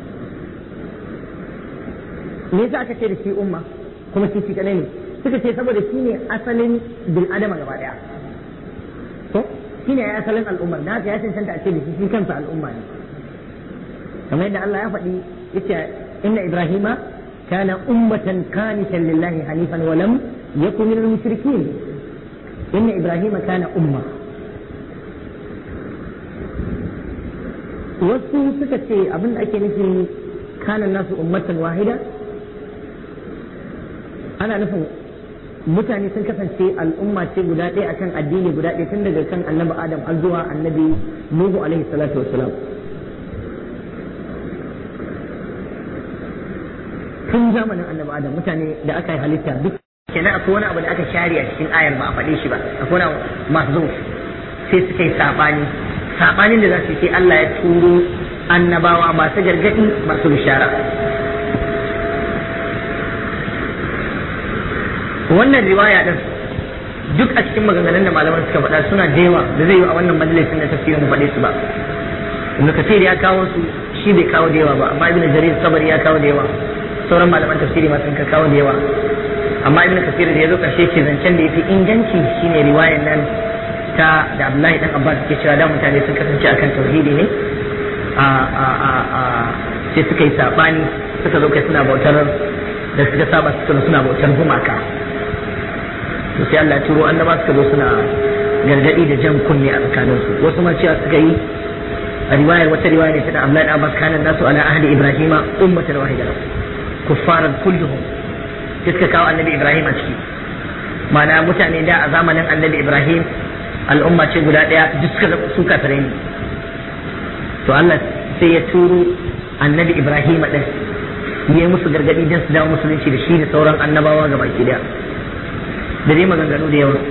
me yasa aka ce da shi umma kuma shi shi kadai ne suka ce saboda shi ne asalin bil adama gaba daya to shi ne asalin al'umma na ya cancanta a ce da shi shi kansa al'umma ne kamar yadda Allah ya faɗi yace inna ibrahima kana ummatan qanitan lillahi hanifan wa lam yakun minal mushrikeen inna ibrahima kana umma wasu suka ce abin da ake nufi kana nasu ummatan wahida ana nufin mutane sun kasance al'umma ce guda ɗaya akan addini guda ɗaya tun daga kan annabi adam har zuwa annabi nuhu alaihi salatu wassalam tun zamanin annabi adam mutane da aka yi halitta duk kenan akwai wani abu da aka share a cikin ayar ba a faɗe shi ba akwai wani masu sai suka yi saɓani saɓanin da za su yi sai Allah ya turo annabawa masu gargaɗi masu bishara wannan riwaya din duk a cikin maganganun da malaman suka faɗa suna da yawa da zai yi a wannan majalisin na tafsirin mu faɗe su ba ibn kathir ya kawo su shi bai kawo da yawa ba amma ibn jarir sabari ya kawo da yawa sauran malaman tafsiri ma sun kawo da yawa amma ibn kasir da ya zo karshe ke zancen da yafi inganci shine riwayar nan ta da Abdullahi dan Abbas ke cewa da mutane sun kasance akan tauhidi ne a a a a sai suka yi sabani suka zo kai suna bautar da suka saba suka suna bautar gumaka to sai Allah ya turo annaba suka zo suna gargadi da jan kunne a tsakaninsu wasu ma cewa suka yi a riwayar wata riwaya ne ta da Abdullahi dan Abbas kana nasu ala ahli Ibrahima ummatan wahida kuffaran kulluhum sai suka kawo annabi Ibrahim a ciki ma'ana mutane da a zamanin annabi Ibrahim al'umma ce guda ɗaya duk suka su kafirai ne to Allah sai ya turo annabi Ibrahim ɗin ya yi musu gargaɗi don su dawo musulunci da shi da sauran annabawa gaba ki daya da dai maganganu da yawa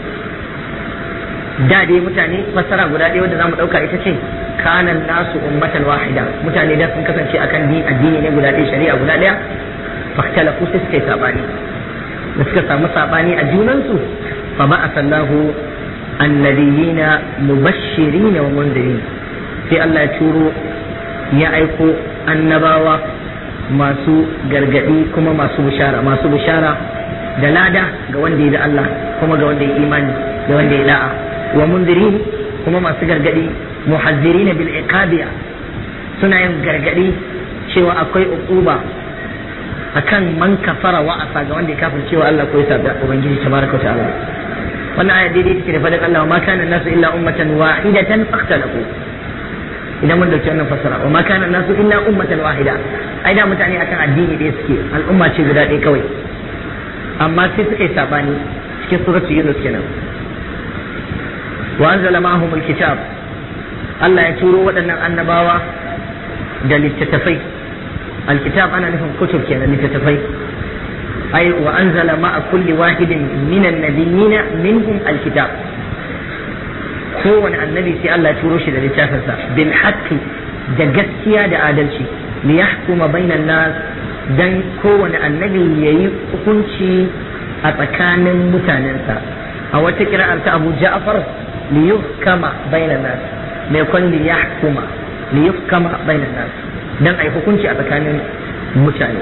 da dai mutane fassara guda ɗaya wanda zamu ɗauka ita ce kanan nasu ummatan wahida mutane da sun kasance akan din addini ne guda ɗaya shari'a guda ɗaya fahtalafu sai suka yi sabani da suka samu sabani a junansu fa ba'atha Allahu annabiyina mubashshirina wa mundirin sai Allah ya turo ya aiko annabawa masu gargadi kuma masu bishara masu bishara da lada ga wanda ya da Allah kuma ga wanda ya imani da wanda ya da'a wa mundirin kuma masu gargadi muhazzirina bil iqabiya suna yin gargadi cewa akwai uquba akan man kafara wa asa ga wanda ya kafir cewa Allah ko ya sabi ubangiji tabaraka ta'ala wannan aya daidai take da fadin Allah wa ma kana nasu illa ummatan wahidatan fakhtalafu idan mun dauki wannan fasara wa ma kana nasu illa ummatan wahida ai da mutane akan addini ɗaya suke al'umma ce guda ɗaya kawai amma sai suka yi sabani cikin suratu yunus kenan wa anzala ma'ahum alkitab Allah ya turo waɗannan annabawa da littattafai alkitab ana nufin kutub kenan littattafai ai wa anzala ma'a kulli wahidin minan nabiyina minhum alkitab kowane annabi sai Allah ya turo shi da littafinsa bil haqqi da gaskiya da adalci li yahkuma bainan nas dan kowane annabi yayi hukunci a tsakanin mutanensa a wata kira'ar ta Abu Ja'far li yuhkama bainan nas mai kwan li yahkuma li yuhkama bainan nas dan ai hukunci a tsakanin mutane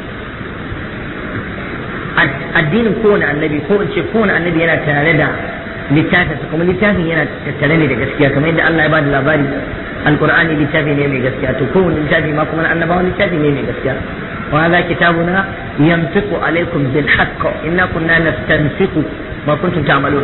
addinin kowane annabi ko in ce kowane annabi yana tare da littafinsa kuma littafin yana tattare ne da gaskiya kamar yadda Allah ya ba da labari alqur'ani littafi ne mai gaskiya to kowane littafi ma kuma na annabawan littafi ne mai gaskiya wa hadha kitabuna yantiqu alaykum bil haqq inna kunna nastanfiqu ma kuntum ta'malun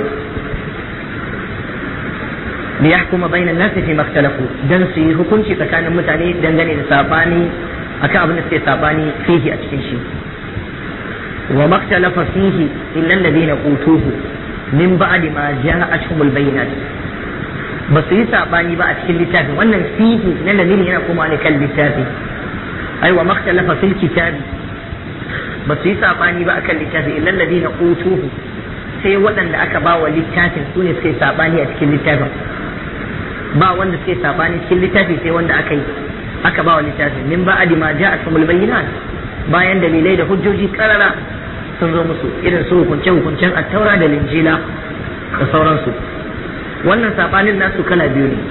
liyahkuma bayna an-nasi fi ma ikhtalafu dan su yi hukunci tsakanin mutane dangane da sabani akan abin da suke sabani fihi a cikin shi wa maktalafa fihi illa alladhina utuhu min ba'di ma ja'atuhumul bayyinat ba su yi sabani ba a cikin littafin wannan fihi na lamini yana kuma ne kan littafi ai wa makhtalafa fil kitabi ba su yi sabani ba akan littafi illa alladhina utuhu sai waɗanda aka ba wa littafin su ne suka yi sabani a cikin littafin ba wanda suka yi sabani cikin littafi sai wanda aka yi aka ba wa littafin min ba'di ma ja'atuhumul bayyinat bayan dalilai da hujjoji karara sun zo musu irin su hukunce-hukuncen attaura da linjila da sauransu wannan sabanin nasu kala biyu ne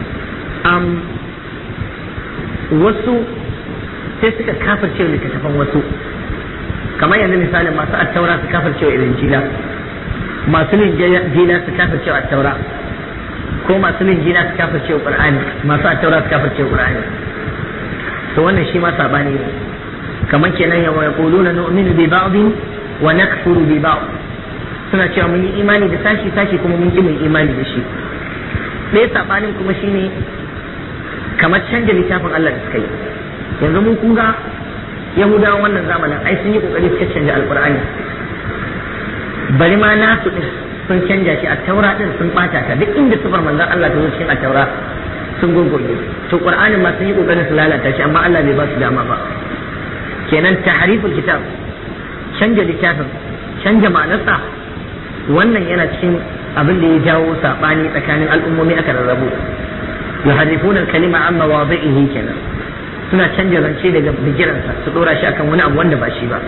wasu sai suka kafirce littattafan wasu kamar yanzu misalin masu attaura su kafirce wa linjila masu linjila su kafirce wa attaura ko masu linjila su kafirce wa qur'ani masu attaura su kafirce wa qur'ani to wannan shi ma sabani ne kamar kenan yawa ya kuluna nu'minu bi ba'din wa nakfuru bi ba'd suna cewa mun yi imani da sashi sashi kuma mun ki mun imani da shi ɗaya sabanin kuma shine kamar canja littafin Allah da suka yi yanzu mun kun ga yahudawan wannan zamanin ai sun yi kokari suka canja alqur'ani bari ma nasu din sun canja shi a taura din sun bata ta duk inda sifar manzon Allah ta zo cikin a taura sun gurgurge to qur'anin ma sun yi kokarin su lalata shi amma Allah bai ba su dama ba kenan tahriful kitab canja littafin canja ma'anarsa wannan yana cikin abin da ya jawo sabani tsakanin al'ummomi aka rarrabu yuharrifuna al-kalima an mawadhi'ihi kenan suna canja zance daga bigiransa su dora shi akan wani abu wanda ba shi ba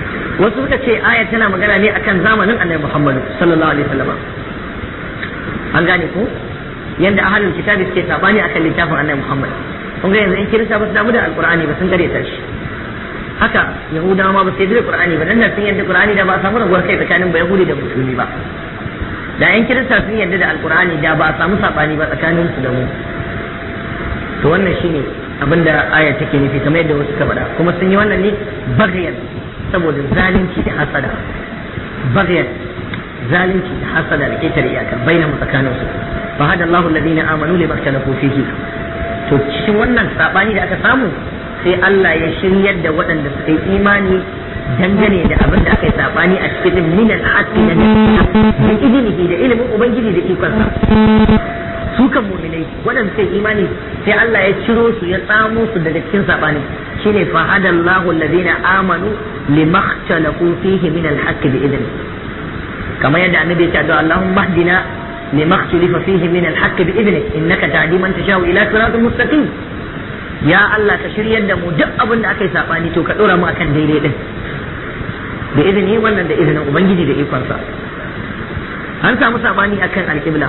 wasu suka ce aya tana magana ne akan zamanin annabi Muhammad sallallahu alaihi wasallam an gane ko yanda ahlul kitabi suke sabani akan littafin annabi Muhammad kun ga yanzu in kirista ba su damu da alqur'ani ba sun gare ta shi haka yahudawa ma ba su yarda da qur'ani ba dan nan sun yarda qur'ani da ba a samu raguwar kai tsakanin ba yahudi da musulmi ba da yan kirista sun yarda da alqur'ani da ba a samu sabani ba tsakanin su da mu to wannan shine abinda aya take nufi kamar yadda wasu ka faɗa kuma sun yi wannan ne bagayan saboda zalunci da hasada bagayan zalunci da hasada da ketare iyaka bainahu tsakanin su fa hada Allahu alladhina amanu lima ikhtalafu fihi to cikin wannan sabani da aka samu sai Allah ya shiryar da waɗanda suka yi imani dangane da abin da aka yi sabani a cikin minan haqqi na da izinihi da ilimin ubangiji da ikonsa su kan mu'minai waɗanda suka yi imani sai Allah ya ciro su ya tsamo su daga cikin sabani shine fa hadallahu alladhina amanu limakhtalafu fihi min alhaqqi bi idni kamar yadda annabi ya ce da Allahumma hdina limakhtalifa fihi min alhaqqi bi idni innaka tahdi man tashau ila siratin mustaqim ya Allah ka shiryar da mu duk abin da aka yi sabani to ka dora mu akan daidai din da izini wannan da izinin ubangiji da ikonsa an samu sabani akan alƙibla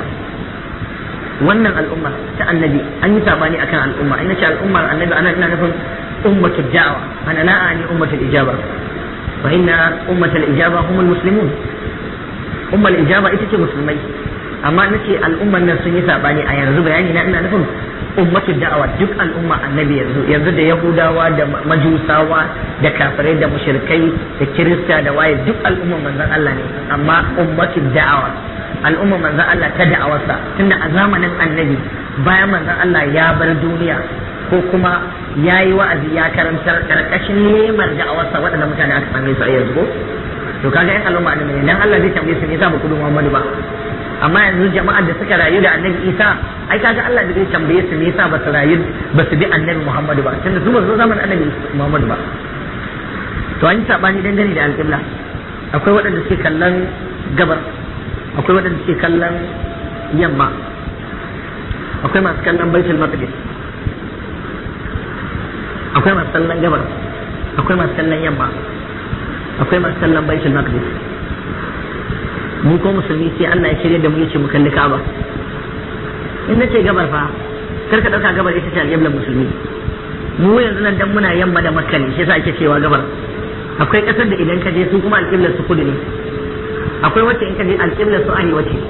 wannan al'umma ta annabi an yi sabani akan al'umma ina ce al'ummar annabi ana ina nufin ummatul da'wa ana la ani ummatul ijaba fa inna ummatul ijaba humul muslimun ummul ijaba ita ce musulmai amma nace al'umman nan sun yi sabani a yanzu bayani na ina nufin ummatul da'awa duk al'umma annabi yanzu yanzu da yahudawa da majusawa da kafirai da mushrikai da kirista da waye duk al'umman manzon Allah ne amma ummatul da'awa al'umma manzon Allah ta da'awarsa tunda a zamanin annabi bayan manzon Allah ya bar duniya ko kuma ya yi wa'azi ya karantar karkashin lemar da'awarsa waɗanda mutane aka same su a yanzu ko to kaga yan al'umma annabi ne dan Allah zai tambaye su ne yasa ba kudu Muhammadu ba amma yanzu jama'ar da suka rayu da annabi Isa ai kaga Allah zai tambaye su ne yasa ba su rayu ba su bi annabi Muhammadu ba tunda su ba su zo zamanin annabi Muhammadu ba to an yi sabani dangane da alƙibla akwai waɗanda suke kallon gabar akwai waɗanda suke kallon yamma akwai masu kallon baitul maqdis akwai masu kallon gabar akwai masu kallon yamma akwai masu kallon baitul maqdis mu ko musulmi sai Allah ya shirya da mu yace mu kalli Ka'aba in nace gabar fa kar ka dauka gabar ita ce alƙiblar musulmi mu yanzu nan dan muna yamma da makka ne shi yasa ake cewa gabar akwai kasar da idan ka je su kuma alƙiblar su kudu ne akwai wacce in ka je alƙiblar su arewa ce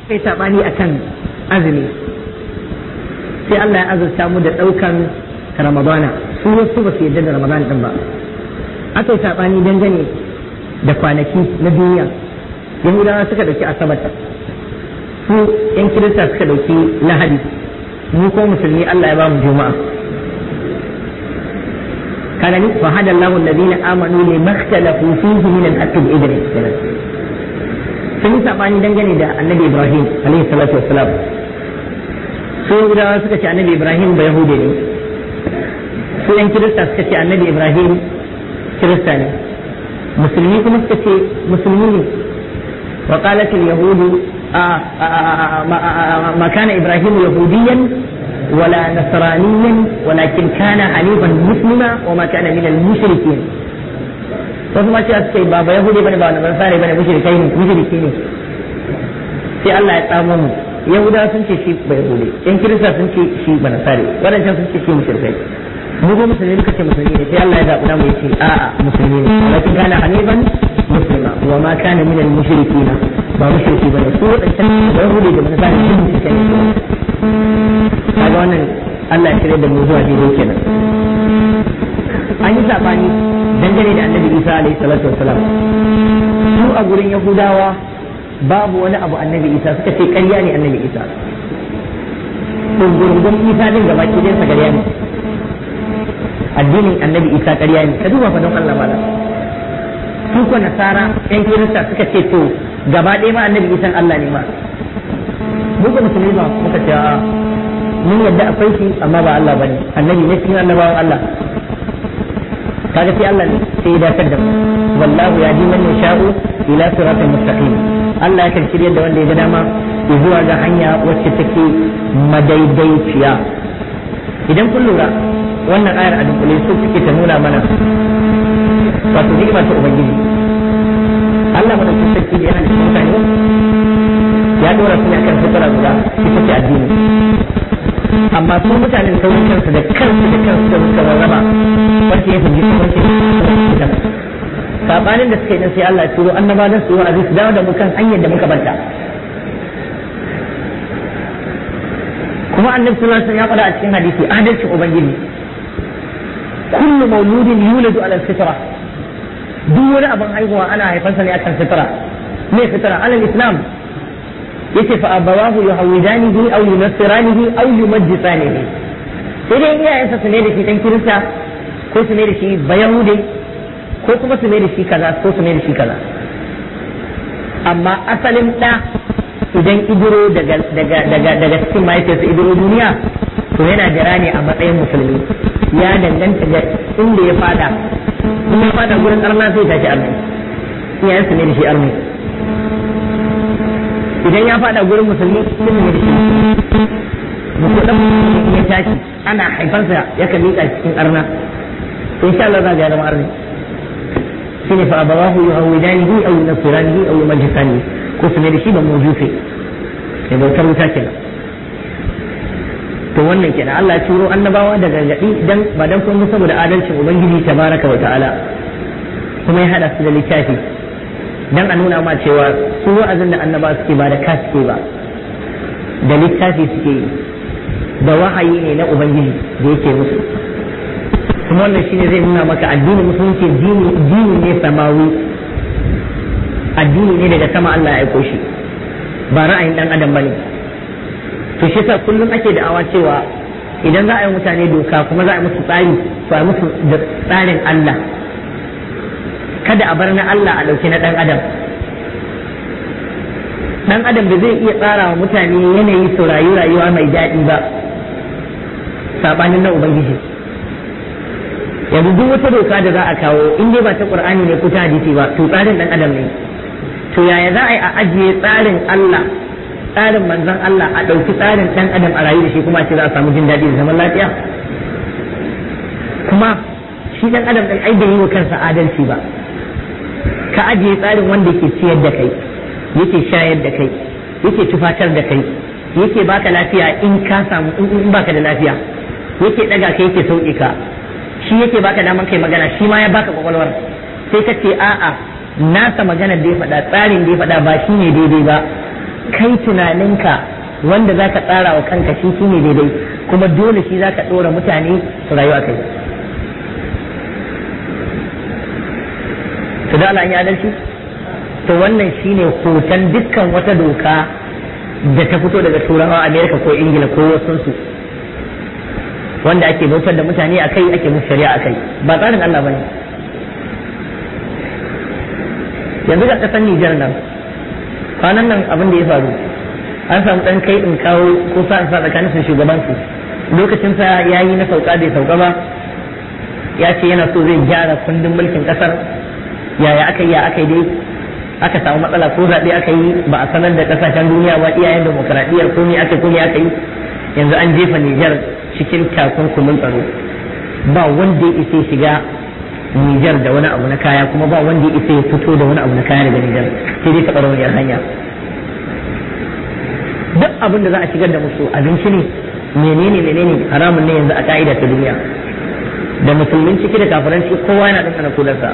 sai sabani akan azumi sai Allah ya azurta mu da daukan ramadana su wasu ba su yarda da ramadan din ba aka yi sabani dangane da kwanaki na duniya yahudawa suka dauki asabar su yan kirista suka dauki lahadi mu ko musulmi Allah ya ba mu juma'a kaga ni fa hada Allahu alladhina amanu lima ikhtalafu fihi min al-haqqi bi idni sun yi sabani dangane da annabi Ibrahim alaihi salatu wassalam su yahudawa suka ce annabi Ibrahim ba yahude ne su yan kirista suka ce annabi Ibrahim kirista ne musulmi kuma suka ce musulmi ne wa qalat al-yahud ma kana Ibrahim yahudiyan ولا نصرانيا ولكن كان حنيفا مسلما وما كان من المشركين wasu ma cewa suka yi ba yahudi bane ba wani sare bane mushrikai ne mushriki ne sai Allah ya tsamo mu yahuda sun ce shi ba yahudi yan kirista sun ce shi ba nasare wadancan sun ce shi mushrikai mu ko musulmi muka ce musulmi ne sai Allah ya zaɓi mu yace a'a musulmi ne walakin kana hanifan muslima wa ma kana min al mushrikina ba mushriki bane su wadancan ba yahudi da nasare sun mushrikai ne kaga wannan Allah ya shirya da mu zuwa daidai kenan an yi sabani dangane da annabi Isa alaihi salatu wassalam su a gurin Yahudawa babu wani abu annabi Isa suka ce ƙarya ne annabi Isa dungurungun Isa din gaba ki sa ƙarya ne addinin annabi Isa ƙarya ne ka duba fa don Allah mala su ko nasara yan kirista suka ce to gaba ɗaya ma annabi Isa Allah ne ma mu ga musulmi ba muka ce a mun yadda akwai shi amma ba Allah bane annabi ne cikin annabawan Allah kaga sai Allah ne sai ya dakar da mu wallahu ya ji man yasha'u ila siratal mustaqim Allah ya kan shirye da wanda ya ga dama zuwa ga hanya wacce take madaidaiciya idan kun lura wannan ayar a dunkule su take ta nuna mana wato ni'ima ta ubangiji Allah madaukakin sarki da yana da mutane ya dora su ne akan fitara guda ita ce addini amma su mutanen sauran kansu da kansu da kansu da suka rarraba wacce ya fahimci wacce ya sabanin da suka yi sai Allah ya turo annaba da su wa'azi su dawo da mu kan hanyar da muka banta kuma annabi sallallahu alaihi wasallam ya faɗa a cikin hadisi adalcin ubangiji kullu mauludin yuladu ala fitra duk wani abin haihuwa ana haifansa ne akan fitra me fitra alal islam yace fa abawahu yuhawidanihi aw yunassiranihi aw yumajjisanihi sai dai iyayensa su ne da shi dan kirista ko su ne da shi bayahude ko kuma su ne da shi kaza ko su ne da shi kaza amma asalin da idan idiro daga daga daga daga cikin mahaifiyarsa idiro duniya to yana jira ne a matsayin musulmi ya danganta ga inda ya fada in ya fada gurin arna sai tashi arni iyayensa ne da shi arni idan ya fada gurin musulmi sun ne da shi mutum ya tashi ana haifarsa ya kan miƙa cikin arna in sha Allah za ga zama arni shine fa abawahu yuhawidanihi aw yunasiranihi aw yumajjisanihi ko su ne da shi ba mujusi da bautar wuta kenan to wannan kenan Allah ya turo annabawa da gargadi dan ba dan kun saboda adalcin ubangiji tabaraka wa ta'ala kuma ya hada su da littafi dan a nuna ma cewa su wa'azin da annaba suke ba da ka suke ba da littafi suke yi da wahayi ne na ubangiji da yake musu kuma wannan shine zai nuna maka addinin musulunci dini dini ne samawi addini ne daga sama Allah ya aiko shi ba ra'ayin dan adam bane to shi yasa kullum ake da'awa cewa idan za a yi mutane doka kuma za a yi musu tsari to a yi musu da tsarin Allah kada a bar na Allah a ɗauki na ɗan adam ɗan adam da zai iya tsara wa mutane yanayi su rayu rayuwa mai daɗi ba sabanin na ubangiji yanzu duk wata doka da za a kawo in dai ba ta qur'ani ne ko ta hadisi ba to tsarin ɗan adam ne to yaya za a yi a ajiye tsarin Allah tsarin manzon Allah a ɗauki tsarin ɗan adam a rayu da shi kuma ce za a samu jin daɗi da zaman lafiya kuma shi ɗan adam ɗin ai bai yi wa kansa adalci ba ka ajiye tsarin wanda yake ciyar da kai yake shayar da kai yake tufatar da kai yake baka lafiya in ka samu in baka da lafiya yake daga kai yake sauke ka shi yake baka daman kai magana shi ma ya baka kwakwalwar sai ka ce a'a nasa maganar da ya faɗa tsarin da ya faɗa ba shi ne daidai ba kai tunaninka wanda za ka tsara wa kanka shi shi ne daidai kuma dole shi za ka ɗora mutane su rayu a kai to da Allah ya adalci to wannan shine hoton dukkan wata doka da ta fito daga turawa Amerika ko Ingila ko wasunsu wanda ake bautar da mutane a kai ake musu shari'a a kai ba tsarin Allah bane yanzu ga kasar Nijar nan kwanan nan abin da ya faru an samu dan kai in kawo ko sa sa tsakanin su shugaban su lokacin sa yayi na sauka bai sauka ba ya ce yana so zai gyara kundin mulkin kasar yaya aka yi ya aka yi dai aka samu matsala ko zaɓe aka yi ba a sanar da kasashen duniya ba iyayen demokaradiyyar ko ne aka ko ne aka yi yanzu an jefa Nijar cikin takunkumin tsaro ba wanda ya isa shiga Nijar da wani abu na kaya kuma ba wanda ya isa ya fito da wani abu na kaya daga Nijar sai dai taɓa rauniyar hanya duk abin da za a shigar da musu abinci ne menene menene haramun ne yanzu a ka'ida ta duniya da musulmin ciki da kafiranci kowa yana ɗanɗana kudarsa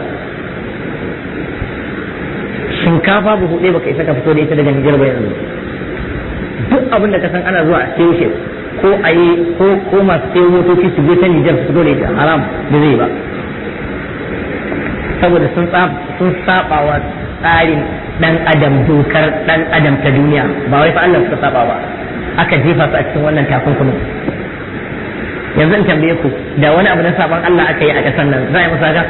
shinkafa buhu ɗaya baka isa ka fito da ita daga Nijar ba yanzu duk abin da ka san ana zuwa a sayo shi ko a yi ko ko masu sayo motoci su je ta Nijar su fito da ita haram da zai ba saboda sun sun saba wa tsarin dan adam dokar dan adam ta duniya ba wai fa Allah suka saba ba aka jefa su a cikin wannan takunkumin yanzu in tambaye ku da wani abu na saban Allah aka yi a ƙasar nan za a yi musu haka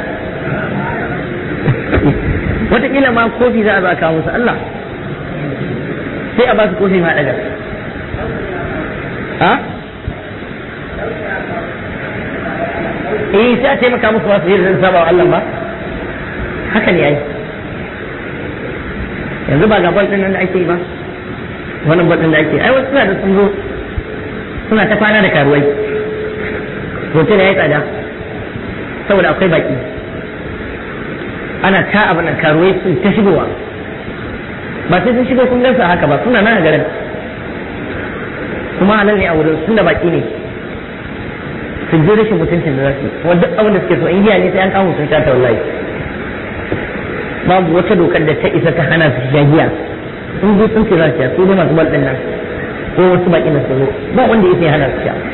wataƙila ma kofi za a zo a kawo musu Allah sai a ba su kofi ma daga ha eh sai a taimaka musu masu yi zan saba wa Allah ba haka ne ai yanzu ba ga bal din nan da ake yi ba wannan bal din da ake ai wasu suna da sun zo suna ta kwana da karuwai hotel ya yi tsada saboda akwai baki ana ta abin nan karuwai sun ta shigowa ba sai sun shigo kun gansa haka ba suna nan a garin kuma halal ne a wurin sun da baki ne su ji rashin mutuncin da za su kuma duk abin da suke so in giya ne sai an kawo sun sha ta wallahi babu wata dokar da ta isa ta hana su sha giya sun je sun ce za su sha su ne masu bal nan ko wasu baki na su zo ba wanda ya sai hana su sha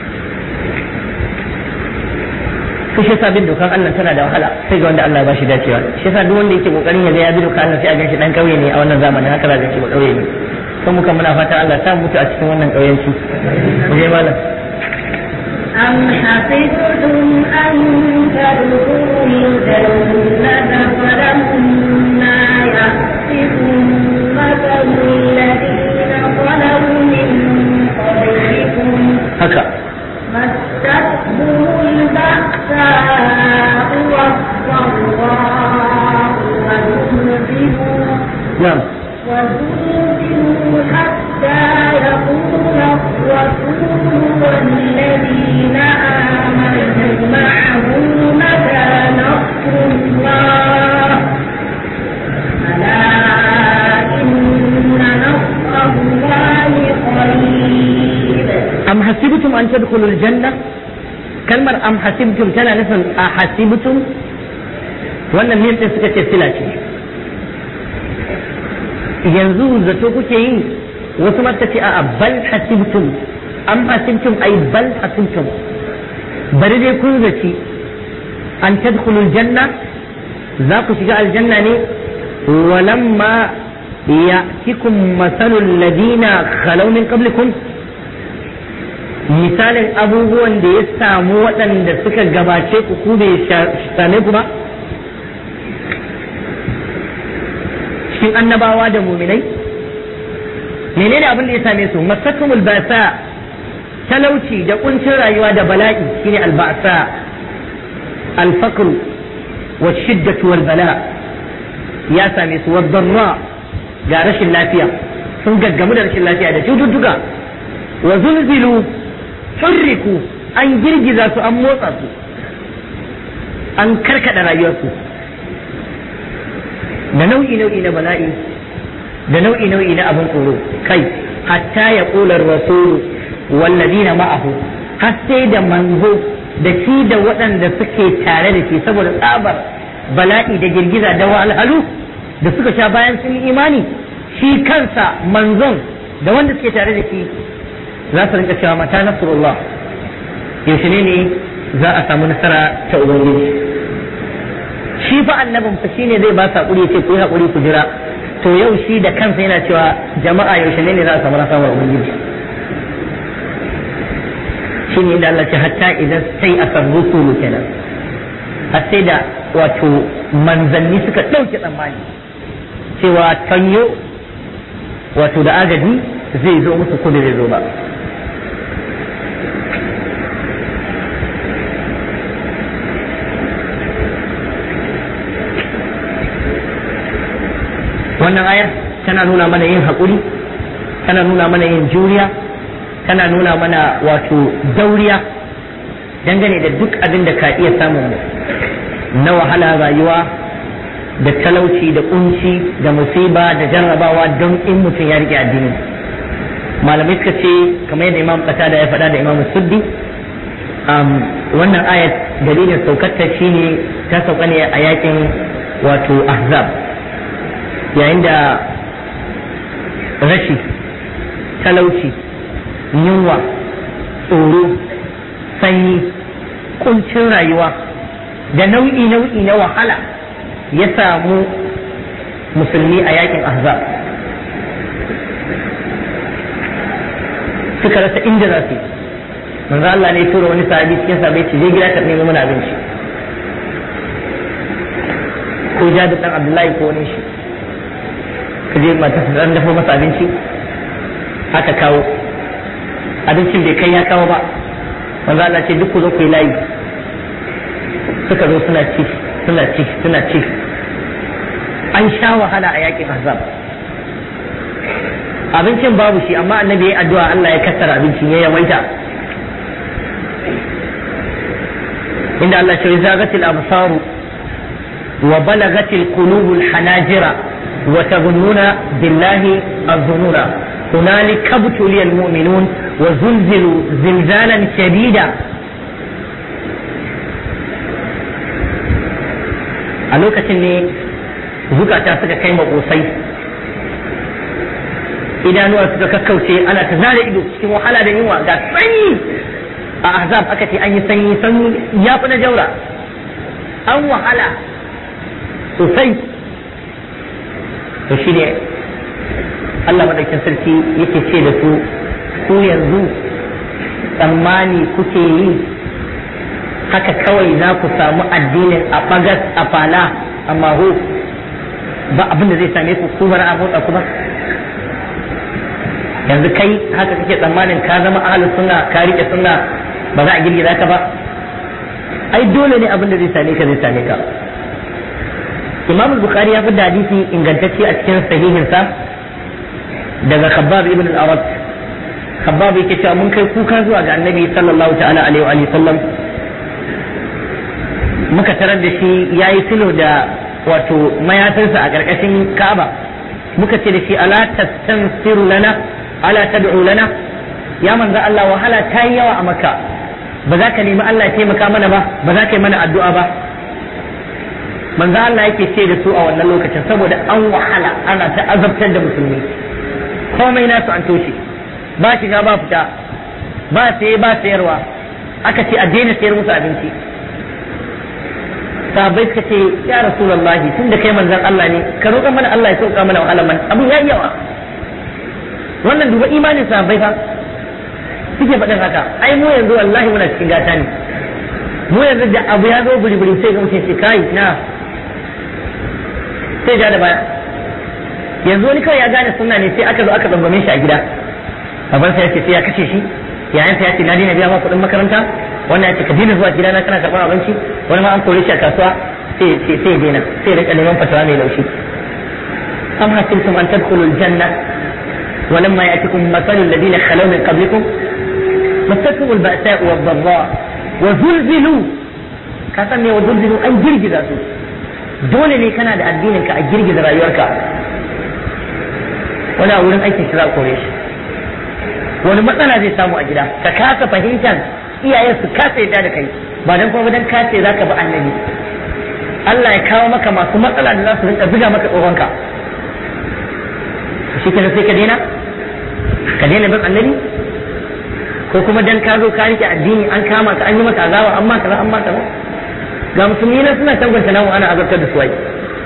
su shi sabin dokan Allah tana da wahala sai ga wanda Allah ba shi dacewa shi yasa duk wanda yake kokarin ya ga ya bi dokan Allah sai a ganshi dan kauye ne a wannan zamanin haka za ka ce ba kauye ne kan muka muna fata Allah ta mutu a cikin wannan kauyenci mu je malam أم حسبتم أن تدخلوا الجنة ولما يأتكم مثل الذين خلوا من قبلكم haka مستهم البأساء والضراء وزلزلوا na'am وزلزلوا حتى يقول الرسول والذين آمنوا معه متى نصر الله ألا إن نصر الله قريب am hasibtum an tadkhulul janna kalmar am hasibtum tana nufin a hasibtum wannan mim din suka ce sila ce yanzu zato kuke yi wasu mata ce a bal hasibtum am hasibtum ai bal hasibtum bari dai kun zaci an tadkhulul janna za ku shiga aljanna ne walamma ya'tikum masalul ladina khalaw min qablikum misalin abubuwan da ya samu waɗanda suka gabace ku ku bai same ku ba cikin annabawa da muminai menene abin da ya same su masakumul basa talauci da kuncin rayuwa da bala'i shine albasa alfaqru wa shiddatu wal bala ya same su wa darra ga rashin lafiya sun gaggamu da rashin lafiya da cututtuka wa zulzilu hurriku an girgiza su an motsa su an karkada rayuwarsu da nau'i nau'i na bala'i da nau'i nau'i na abin tsoro kai hatta ya ƙular rasulu wallazina ma'ahu har sai da manzo da shi da waɗanda suke tare da shi saboda tsabar bala'i da girgiza da wahalhalu da suka sha bayan sun yi imani shi kansa manzon da wanda suke tare da shi za su rinka cewa mata nasrullah yaushe ne ne za a samu nasara ta ubangiji shi fa annabin fa shine zai ba su hakuri ya ce ku yi hakuri ku jira to yau shi da kansa yana cewa jama'a yaushe ne ne za a samu nasarar ubangiji shi ne da Allah ce hatta idan sai a san rusulu kenan har sai da wato manzanni suka ɗauke tsammani cewa tanyo wato da agaji zai zo musu ko da zai zo ba wannan ayar tana nuna mana yin haƙuri tana nuna mana yin juriya tana nuna mana wato dauriya dangane da duk abin da ka iya samun mu na wahala rayuwa da talauci da kunci da musiba da jarrabawa don in mutum ya rike addini malamai suka ce kamar yadda imam da ya faɗa da imam suddi wannan ayat dalilin saukarta shine ta sauka ne a yakin wato ahzab yayin da rashi talauci yunwa tsoro sanyi kuncin rayuwa da nau'i nau'i na wahala ya samu musulmi a yakin ahzab suka rasa inda za su yi manzo Allah ne tura wani sahabi cikin sahabi ce je gida ka nemo mana abinci ko jadu dan Abdullahi ko wani shi ka je mata su dan dafa masa abinci aka kawo abincin bai kai ya kawo ba manzo Allah ce duk ku zo ku yi layi suka zo suna ci suna ci suna ci an sha wahala a yakin azab abincin babu shi amma annabi ya addu'a Allah ya kassara abincin ya yawaita inda Allah ce zagatil absaru wa balagatil qulubul hanajira wa tazunnuna billahi az-zununa هنالك ابتلي المؤمنون وزلزلوا زلزالا شديدا a lokacin ne zukata suka kai makosai idanuwa suka kakkauce ana ta zare ido cikin wahala da yunwa ga sanyi a ahzab aka ce an yi sanyi sanyi ya fi na jaura an wahala sosai to shi ne Allah madaukin sarki yake ce da su ku yanzu tsammani kuke yi haka kawai za ku samu addinin a bagas a fala a maho ba abin da zai same ku ku bar a motsa ku ba yanzu kai haka kake tsammanin ka zama ahlus sunna ka rike sunna ba za a girgiza ka ba ai dole ne abin da zai same ka zai same ka Imam Bukhari ya fi da hadisi ingantacce a cikin sahihinsa daga Khabbab ibn al-Arat Khabbab yake cewa mun kai kuka zuwa ga Annabi sallallahu ta'ala alaihi wa sallam muka tarar da shi yayi filo da wato mayafinsa a ƙarƙashin Ka'aba muka ce da shi ala tastansiru lana ala tad'u lana ya manzo Allah wahala ta yi yawa a Makka ba za ka nemi Allah ya taimaka mana ba ba za ka yi mana addu'a ba manzo Allah yake ce da su a wannan lokacin saboda an wahala ana ta azabtar da musulmi komai nasu an toshe ba shiga ba fita ba saye ba sayarwa aka ce a daina sayar musu abinci sahabbai suka ce ya rasulullahi tunda kai manzon Allah ne ka roƙa mana Allah ya sauka mana wahala man abu ya yawa wannan duba imanin sahabbai fa suke faɗin haka ai mu yanzu wallahi muna cikin gata ne mu yanzu da abu ya zo buri-buri sai ga mutum ce kai na sai ja da baya yanzu wani kawai ya gane sunna ne sai aka zo aka tsangwame shi a gida babansa ya ce sai ya kashe shi yayansa ya ce na daina biya ma kuɗin makaranta wannan ya ce ka daina zuwa gida na kana karɓar abinci wani ma an kore shi a kasuwa sai sai sai daina sai rika neman fatawa mai laushi am hasibtum an tadkhulu aljanna ولما يأتكم مثل الذين خلوا من قبلكم مستهم البأساء والضراء وزلزلوا كاسم وزلزلوا أن جرجز dole ne kana da addinin ka a girgiza rayuwarka wani a wurin aikin shi za a kore shi wani matsala zai samu a gida ka kasa fahimtar iyayen su kasa yadda da kai ba dan kuma dan kace za ka bi annabi Allah ya kawo maka masu matsala da za su rinka zuga maka tsohonka shi kenan sai ka daina ka daina bin annabi ko kuma dan ka zo ka rike addini an kama ka an yi maka azaba amma kaza amma kaza ga musulmi na suna tabbata namu ana azabtar da su wai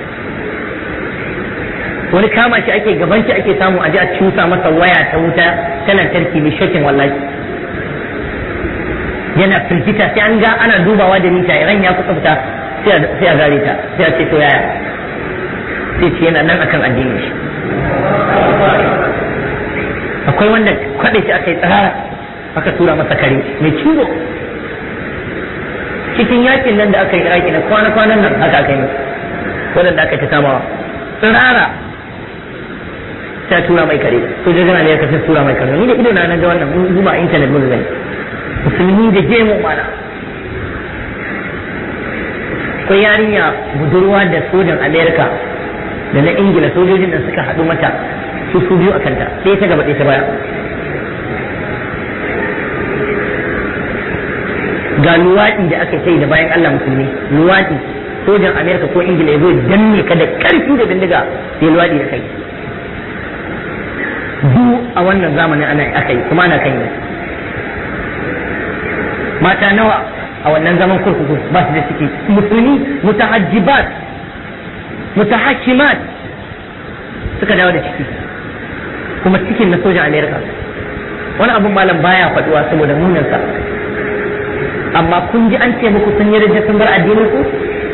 wani kama shi ake gaban shi ake samu aje a cusa masa waya ta wuta ta lantarki mai shokin wallahi yana firgita sai an ga ana dubawa da mita ran ya kusa fita sai a gare ta sai a ce to yaya sai ce yana nan akan addinin shi akwai wanda kwaɗe shi aka yi tsara aka tura masa kare mai ciwo cikin yakin nan da aka yi iraki na kwana-kwanan nan haka aka yi waɗanda aka ta samawa tsirara sai tura mai kare sojojin ne ya kasance tura mai kare ni da ido na ga wannan mun zuba intanet mun gani musulmi da gemu mana akwai yarinya budurwa da sojan amerika da na ingila sojojin da suka haɗu mata su su biyu a kanta ɗaya ta gaba ɗaya ta baya ga luwaɗi da aka sai da bayan allah musulmi luwaɗi sojan amerika ko ingila ya zo danne ka da ƙarfi da bindiga sai luwaɗi da kai duk a wannan zamanin ana aka yi kuma ana kan yi mata nawa a wannan zaman kurkuku ba su da ciki musulmi mutahajjibat mutahakkimat suka dawo da ciki kuma cikin na sojan amerika wani abun malam baya faduwa saboda munansa amma kun ji an ce muku sun yi rajin sun bar addinin ku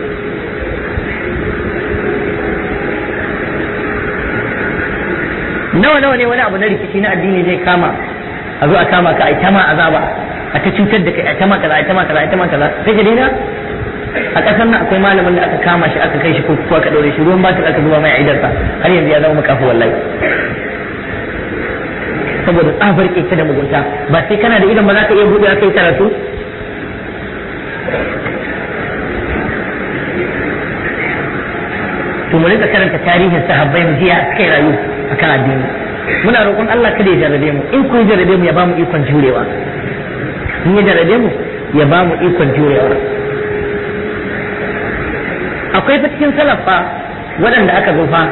nawa nawa ne wani abu na rikici na addini zai kama a zo a kama ka a ita ma azaba a ta cutar da kai a ta ma kaza a ta ma kaza a ta ma kaza sai ka daina a kasar nan akwai malamin da aka kama shi aka kai shi kurkuku aka daure shi ruwan batir aka zuba mai aidarsa har yanzu ya zama makafu wallahi saboda tsabar keke da mugunta ba sai kana da idan ba za ka iya buɗe aka yi karatu to mu rika karanta tarihin sahabbai mu jiya suka yi rayu akan addini muna roƙon Allah kada ya jarrabe mu in kun jarrabe mu ya ba mu ikon jurewa in ya jarrabe mu ya ba mu ikon jurewa akwai fa cikin salaf fa waɗanda aka zo fa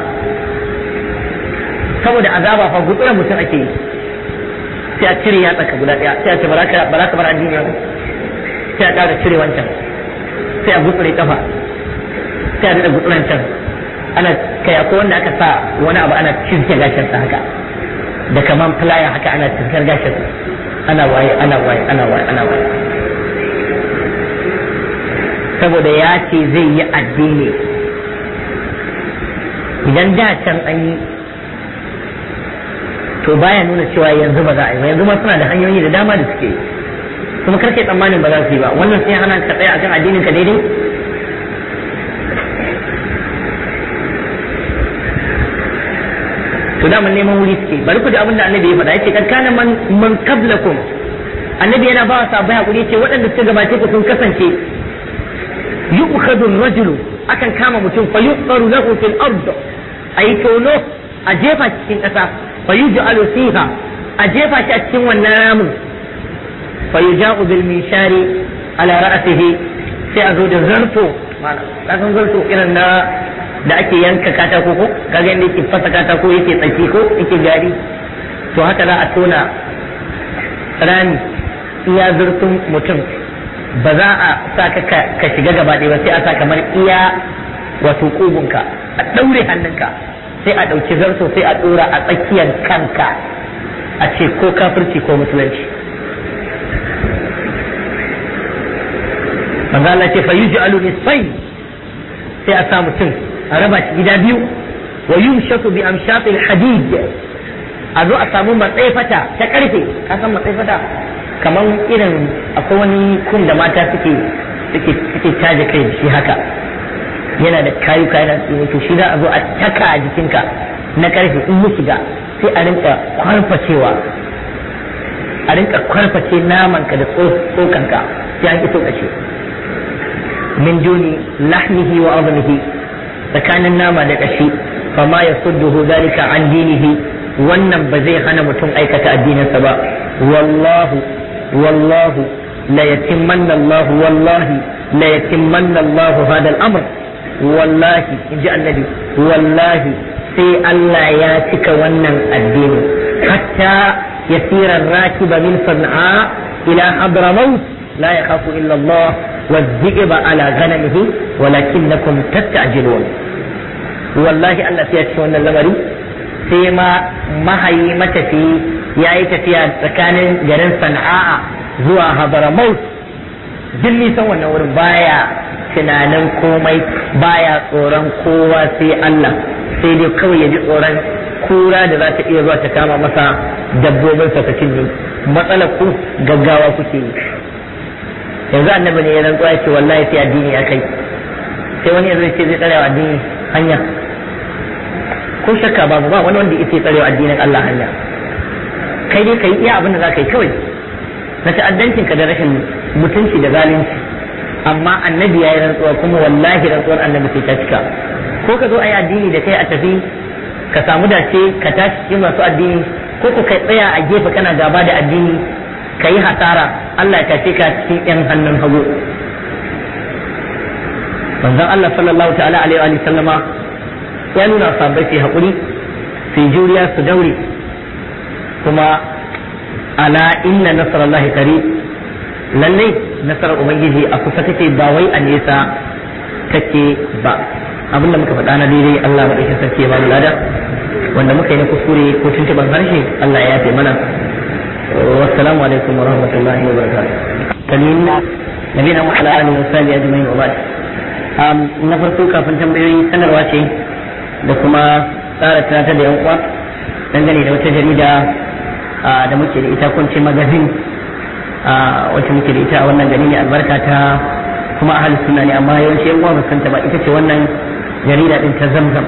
saboda azaba fa gutsura mutum ake yi sai a cire ya tsaka guda ɗaya sai a ce ba za ka bar addini ba sai a ƙara cire wancan sai a gutsure kafa sai a daɗa gutsuran can ana kai akwai wanda aka sa wani abu ana cizke gashinsa haka da kaman filaya haka ana cizkar gashinsa ana waye ana waye ana waye ana waye saboda ya ce zai yi addini idan da can an yi to baya nuna cewa yanzu ba za a yi ba yanzu ma suna da hanyoyi da dama da suke yi kuma karke tsammanin ba za su yi ba wannan sai hana ka tsaya akan addinin ka daidai to da mun neman wuri suke bari ku da abin da annabi ya faɗa yace kad kana man man qablakum annabi yana ba wa sahabbai hakuri yace waɗanda suka gabace ku sun kasance yu'khadhu ar-rajulu akan kama mutum fa yuqaru lahu fil ard ayi tono a jefa cikin ƙasa fa yuj'alu fiha a jefa shi a cikin wannan ramin fa yuja'u bil mishari ala ra'sihi sai a zo da zarto mana kasan zarto irin na da ake yanka katako ko kaga inda yake fasa katako yake tsaki ko yake gari to haka za a tona rami iya zurfin mutum ba za a sa ka ka shiga gaba ɗaya ba sai a sa kamar iya wato kugunka a ɗaure hannunka sai a ɗauki zarto sai a ɗora a tsakiyar kanka a ce ko kafirci ko musulunci manzo Allah ce fa yuj'alu nisfayn sai a sa mutum a raba shi gida biyu wa yumshatu bi amshatil hadid a zo a samu matsayi fata ta karfe ka san matsayi fata kamar irin akwai wani kun da mata suke suke suke caje kai da shi haka yana da kayuka yana tsini to shi za a zo a taka a jikinka na karfe in ya shiga sai a rinka kwarfacewa a rinka kwarface namanka da tsokanka sai an iso ƙarshe min duni lahmihi wa azmihi tsakanin nama da ƙashi fama ya sudduhu zalika an dinihi wannan ba zai hana mutum aikata addininsa ba wallahu wallahu la yatimmanna Allah wallahi la yatimmanna Allah hada al-amr wallahi inji annabi wallahi sai Allah ya cika wannan addini hatta yasira rakiba min san'a ila hadramaut la yakhafu illa Allah والذئب على غنمه ولكنكم تستعجلون wallahi Allah sai ya ci wannan lamari sai ma mahayi matafi ya yi tafiya tsakanin garin sana'a zuwa habaramaut duk nisan wannan wurin baya tunanin komai baya tsoron kowa sai Allah sai dai kawai ya ji tsoron kura da za ta iya zuwa ta kama masa dabbobin sa ta cinye matsalar ku gaggawa kuke yi yanzu annabi ne ya rantsuwa ya ce wallahi sai addini ya kai sai wani yanzu ce zai tsarewa addini hanya ko shakka babu ba wani wanda ya ce tsarewa addinin Allah hanya kai dai ka yi iya abin da za ka yi kawai na ta'addancin ka da rashin mutunci da zalunci amma annabi ya yi rantsuwa kuma wallahi rantsuwar annabi sai ta cika ko ka zo a yi addini da kai a tafi ka samu dace ka tashi cikin masu addini ko ku kai tsaya a gefe kana gaba da addini ka yi hasara Allah ya tashe ka cikin yan hannun hagu manzon Allah sallallahu ta'ala alaihi wa sallama ya nuna sahabbai su haƙuri su juriya su daure kuma ala inna nasarallahi qarib lallai nasarar ubangiji a kusa take ba wai a nesa take ba abin da muka faɗa na daidai Allah madaukakin sarki ya ba mu lada wanda muka yi na kuskure ko tuntuban harshe Allah ya yafe mana wassalamu alaikum wa rahmatullahi wa barakatuh kamin nabina mu ala alihi wa sahbihi ajma'in wa ba'd na farko kafin tambayoyi sanarwa ce da kuma tsara tunatar da yan uwa dangane da wata jarida da muke da ita kunce magazin wacce muke da ita a wannan gari ne albarka ta kuma ahalus sunna ne amma yawanci yan uwa ba san ta ba ita ce wannan jarida din ta zamzam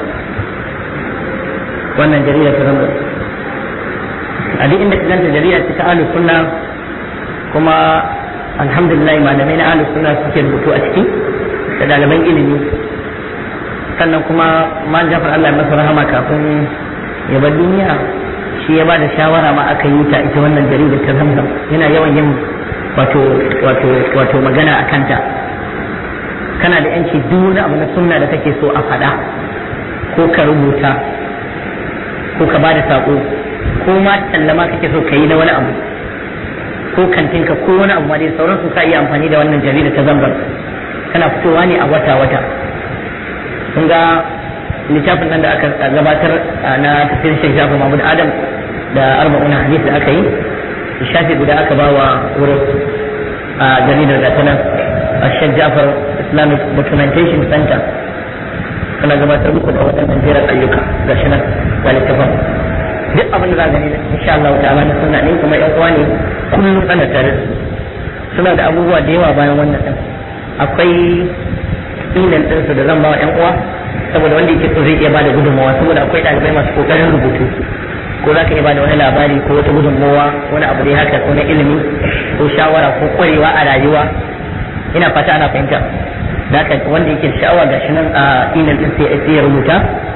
wannan jarida ta zamzam a duk inda ka ganta jarida ce ta ahalus sunna kuma alhamdulillah malamai na ahalus sunna suke rubutu a ciki da ɗaliban ilimi sannan kuma man jafar Allah masa rahama kafin ya bar duniya shi ya ba da shawara ma aka yi ta ita wannan jarida ta zamzam yana yawan yin wato wato wato magana a kanta kana da yanci duk wani abu na sunna da kake so a faɗa ko ka rubuta ko ka ba da saƙo ko ma tallama kake so ka yi na wani abu ko kantinka ko wani abu ma dai sauransu ka iya amfani da wannan jarida ta zamzam kana fitowa ne a wata-wata kun ga littafin nan da aka gabatar na tafiyar shek jafa mahmud adam da arba'una hadis da aka yi shafi guda aka ba wa wurin a jaridar da ta nan a shek jafar islamic documentation center kana gabatar muku da waɗannan jerar ayyuka ga shi nan ga littafin duk abin da za gani insha Allah ta'ala na sunna ne kuma yan uwa ne kullum ana tare suna da abubuwa da yawa bayan wannan din akwai email ɗinsu da zan ba wa 'yan uwa saboda wanda yake so zai iya bada gudunmawa saboda akwai ɗalibai masu kokarin rubutu ko za ka iya bada wani labari ko wata gudunmawa wani abu dai haka ko na ilimi ko shawara ko kwarewa a rayuwa ina fata ana fahimta da haka wanda yake sha'awa ga shi nan a email ɗin sai ya rubuta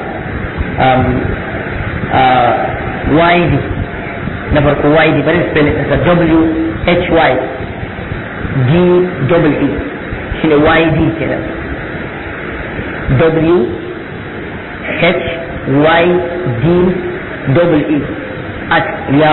YD na farko YD bari spelling ɗinsa W H Y D double E shine YD kenan W H Y D double E at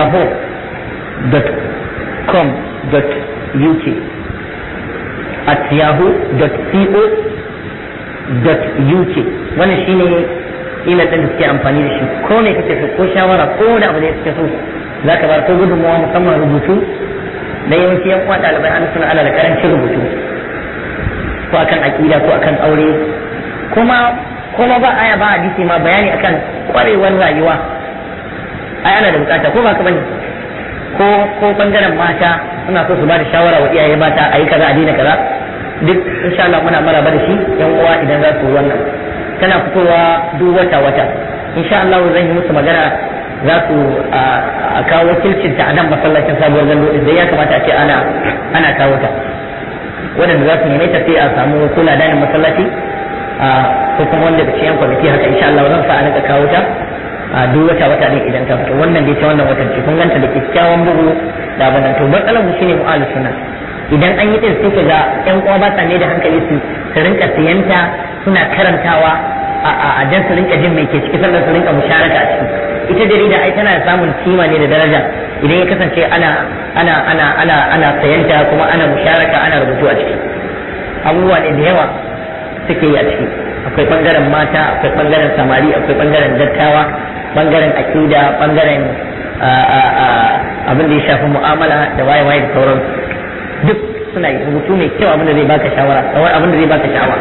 yahoo.com dot uk at yahoo.co dot uk wannan shine ila ɗin da suke amfani da shi ko ne kake so ko shawara ko wani abu da ya kake so za ka bar ko gudunmawa musamman rubutu da yawanci yan uwa ɗalibai an suna ala da karancin rubutu ko akan aƙida ko akan aure kuma kuma ba aya ba hadisi ma bayani akan kwarewar rayuwa ai ana da bukata ko ba ka bane ko ko bangaren mata suna so su ba da shawara wa iyaye mata ayi kaza a daina kaza duk insha Allah muna maraba da shi yan uwa idan za su wannan tana fitowa duk wata wata insha Allah zan yi musu magana za su a kawo wakilcin ta a nan masallacin sabuwar gando da ya kamata a ce ana ana kawo ta waɗanda za su neme ta sai a samu kula da masallaci ko kuma wanda da ciyan kwamiti haka insha Allah zan sa a nika kawo ta a duk wata wata ne idan ta fito wannan dai ta wannan watan ce kun ganta da kyakkyawan bugu da abin nan to matsalar mu shine mu'alu sunna idan an yi din sai ka ga yan uwa ba sa ne da hankali su su rinka siyanta suna karantawa a dan su rinka jin mai ke ciki sannan su rinka musharaka a ciki ita jarida ai tana samun kima ne da daraja idan ya kasance ana ana ana ana ana sayanta kuma ana musharaka ana rubutu a ciki abubuwa ne da yawa suke yi a ciki akwai bangaren mata akwai bangaren samari akwai bangaren dattawa bangaren akida bangaren abin da ya shafi mu'amala da waye waye da sauran duk suna yi rubutu mai kyau abin da zai baka shawara abin da zai baka sha'awa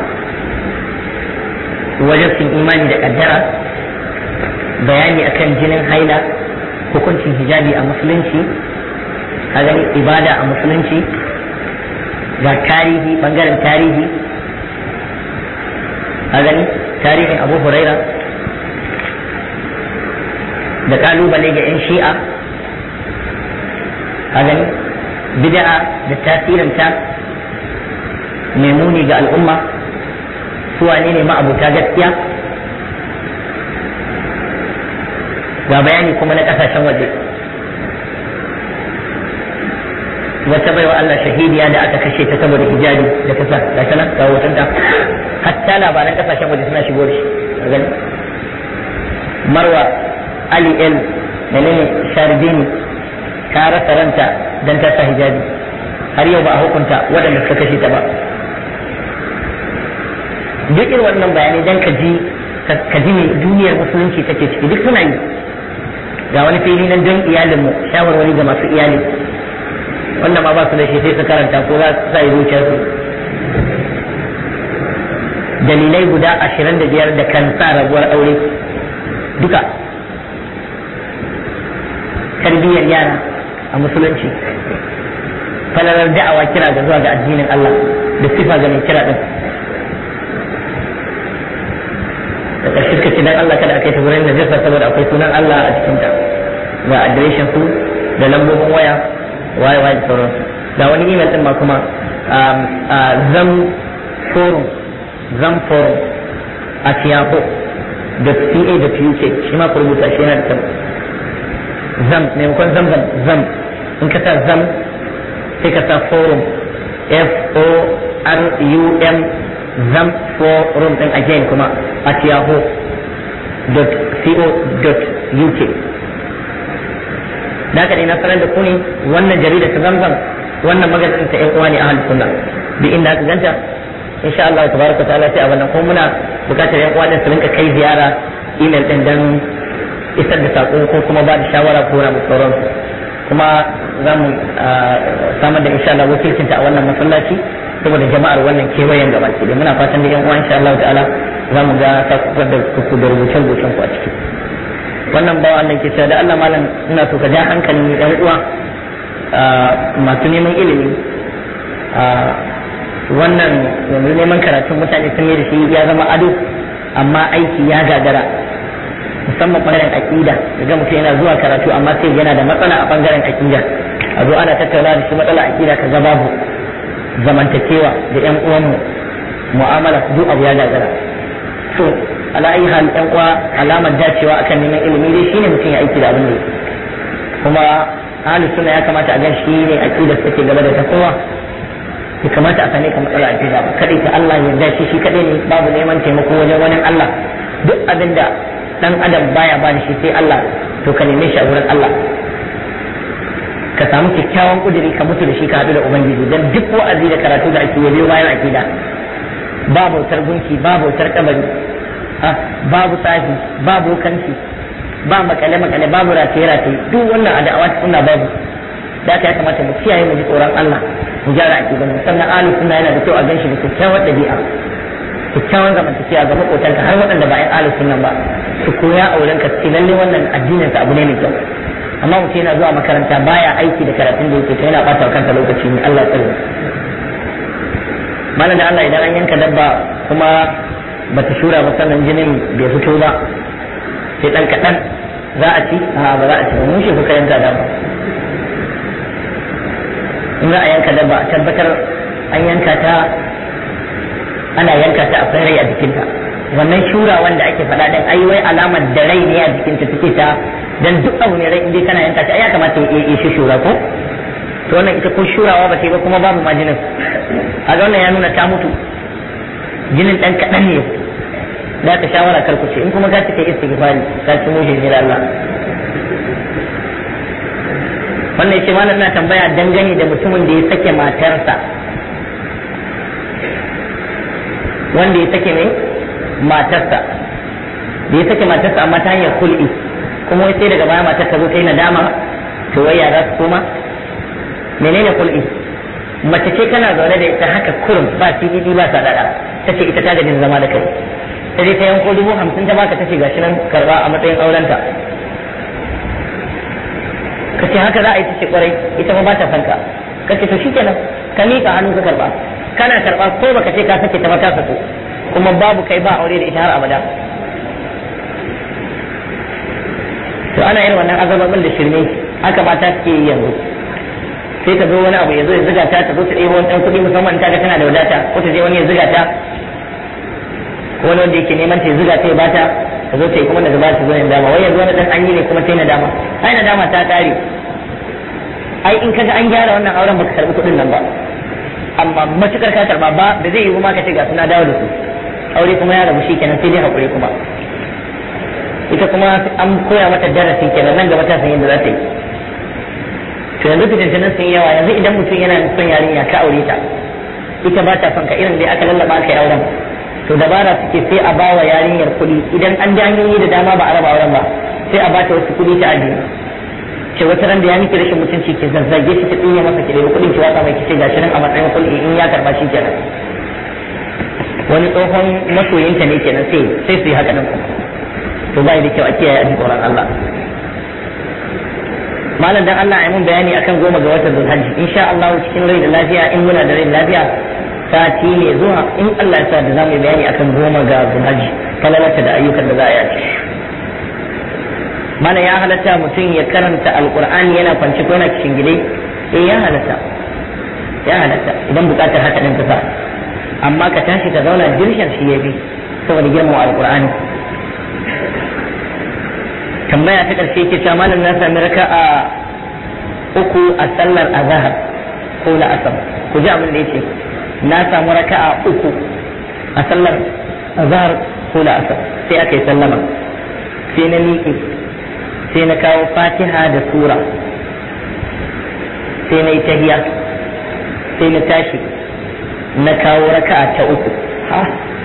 wajen sun imani da kaddara bayani akan jinin haila hukuncin hijabi a musulunci a gani ibada a musulunci ga tarihi bangaren tarihi a gani tarihin abu huraira da kalubale ga 'yan shi'a a gani bid'a da tasirinta mai muni ga al'umma su wane ne ma'abuta gaskiya ga bayani kuma na kasashen waje wata baiwa Allah shahidiya da aka kashe ta saboda hijabi da ta sa ga ta nan ga hotonta hatta labaran kasashen waje suna shigo da shi gani marwa ali el menene sharbini ta rasa ranta dan ta sa hijabi har yau ba a hukunta waɗanda suka kashe ta ba duk irin wannan bayanai dan ka ji ka ji me duniyar musulunci take ciki duk suna yi ga wani fili nan don iyalinmu shawarwari ga masu iyali wannan ma ba su da shi sai su karanta ko za su sa zuciyarsu dalilai guda ashirin da biyar da kan sa rabuwar aure duka tarbiyyar yara a musulunci falalar da'awa kira ga zuwa ga addinin Allah da sifa ga mai kira din da ƙarshe suka ce dan Allah kada a kai ta wurin najasa saboda akwai sunan Allah a cikin ta ga adireshin su da lambobin waya waye waye da sauransu da wani email din ma kuma zam forum zam forum at yahoo.ca.uk shi ma ku rubuta shi yana da kyau zam maimakon zam zam zam in ka sa zam sai ka sa forum f o r u m zam forum din again kuma at yahoo.co.uk da haka ne na sanar da ku ne wannan jarida ta zamzam wannan magazin ta yan uwa ne ahlus sunna duk inda aka ganta insha Allah tabaraka ta'ala sai a wannan kuma muna bukatar yan uwa din su rinka kai ziyara email din dan isar da sako ko kuma ba da shawara ko na sauran kuma za mu samar da insha Allah wakilcinta a wannan masallaci saboda jama'ar wannan kewayen gaba ke da muna fatan da yan uwa insha Allah ta'ala za mu ga sakukar da ku da rubucen rubucen ku a ciki wannan bawa Allah ke cewa da Allah malam ina so ka ja hankalin yan uwa masu neman ilimi wannan yanzu neman karatun mutane sun yi da shi ya zama ado amma aiki ya gagara musamman bangaren aƙida ga mutum yana zuwa karatu amma sai yana da matsala a bangaren aƙida a zo ana tattauna da shi matsala aƙida ka ga babu zamantakewa da yan uwanmu mu'amala duk abu ya gagara to ala ayi hal yan uwa alamar dacewa akan neman ilimi dai shine mutum ya aiki da abin da kuma ahli sunna ya kamata a gan shi ne aqida take gaba da ta kowa ya kamata a sane ka matsala aqida ba kadai ta Allah ya dace shi kadai ne babu neman taimako wajen wani Allah duk abin da dan adam baya ba da shi sai Allah to ka neme shi a wurin Allah ka samu kyakkyawan kuduri ka mutu da shi ka haɗu da ubangiji dan duk wa'azi da karatu da ake yi bayan aqida ba bautar gunki ba bautar kabari babu tsafi babu kanci ba makale makale babu rataye rataye duk wannan a da'awa sunna babu da ya kamata mu kiyaye mu ji tsoron Allah mu gyara aqidan mu sannan ahlus sunna yana da kyau a ganshi da kyakkyawar dabi'a kyakkyawan zamantakewa ga makotanka har waɗanda ba 'yan ahlus sunna ba su koya auren ka ce lalle wannan addinin sa abu ne mai kyau amma mutum yana zuwa makaranta baya aiki da karatun da yake to yana bata kansa lokaci ne Allah ya tsare malam da Allah idan an yanka dabba kuma bata shura ba sannan jinin bai fito ba sai dan kaɗan za a ci a ba za a ci ba mun shi kuka yanka dabba in za a yanka dabba a tabbatar an yanka ta ana yanka ta akwai rai a jikinta wannan shura wanda ake faɗa din ai wai alamar da rai ne a jikinta take ta dan duk abu ne rai indai kana yanka ta ai ya kamata ya yi shi shura ko to wannan ita ko shurawa ba sai ba kuma babu ma jinin a wannan ya nuna ta mutu jinin dan kaɗan ne da ka shawara kar ku ce in kuma ka cika istighfari ka ci mushin ne Allah wannan yace malam na tambaya dangane da mutumin da ya sake matarsa wanda ya sake mai matarsa da ya sake matarsa amma ta hanyar kul'i kuma wai sai daga baya matar ta zo ta yi nadama to wai ya za su koma menene kul'i mace ce kana zaune da ita haka kurum ba CDD ba sadaka ta ce ita ta gajin zama da kai ta je ta yanko dubu hamsin ta baka ta ce gashi nan karba a matsayin aurenta ka ce haka za a yi ta ce kwarai ita ma ba ta fanka ka ce to shikenan ka miƙa hannu ka karba kana karba ko baka ce ka sake ta ba ta sako kuma babu kai ba aure da ita har abada to ana yin wannan azababin da shirme haka mata suke yi yanzu sai ta zo wani abu ya zo ya ziga ta ta zo ta ɗebo wani ɗan kuɗi musamman ta ga tana da wadata ko ta je wani ya ziga ta wani wanda yake neman ta ya ziga ta ya bata ta zo ta yi kuma daga baya ta zo yin dama wai yanzu wani ɗan an yi ne kuma ta yi nadama ai nadama ta ƙare ai in kaga an gyara wannan auren baka karɓi kuɗin nan ba amma matukar ka karɓa ba da zai yi kuma ka ce ga suna dawo da su aure kuma ya rabu shi kenan sai dai haƙuri kuma ita kuma an koya mata darasi kenan nan gaba ta san yadda za ta yi to yanzu fitintunan sun yawa yanzu idan mutum yana son yarinya ka aure ta ita ba ta son ka irin dai aka lallaba aka yi auren to dabara suke sai a bawa yarinyar kuɗi idan an ji hanyoyi da dama ba a raba auren ba sai a bata wasu kuɗi ta ajiye ce wata ran da ya miki rashin mutunci ke zazzage shi ta tsinya masa ki da kuɗin ki watsa mai kice gashi nan a matsayin kuɗi in ya karba shi kenan wani tsohon masoyinta ne kenan sai sai su yi haka nan to bai da kyau a kiyaye a tsoron Allah malam dan Allah ya mun bayani akan goma ga watan Zulhajji insha Allah cikin rai da lafiya in muna da rai da lafiya sati ne zuwa in Allah ya sa da zamu yi bayani akan goma ga Zulhajji kalalata da ayyukan da za a yi mana ya halatta mutum ya karanta alqur'ani yana kwance ko yana cikin gidai eh ya halatta ya halatta idan bukatar haka din ta sa amma ka tashi ka zauna dirshan shi yafi saboda girmama alqur'ani tambaya ta ƙarshe ke cewa malam na sami raka a uku a sallar azahar ko la'asar ku ji abin da yake na samu raka a uku a sallar azahar ko la'asar sai aka yi sallama sai na miƙe sai na kawo fatiha da sura sai na yi tahiya sai na tashi na kawo raka ta uku ha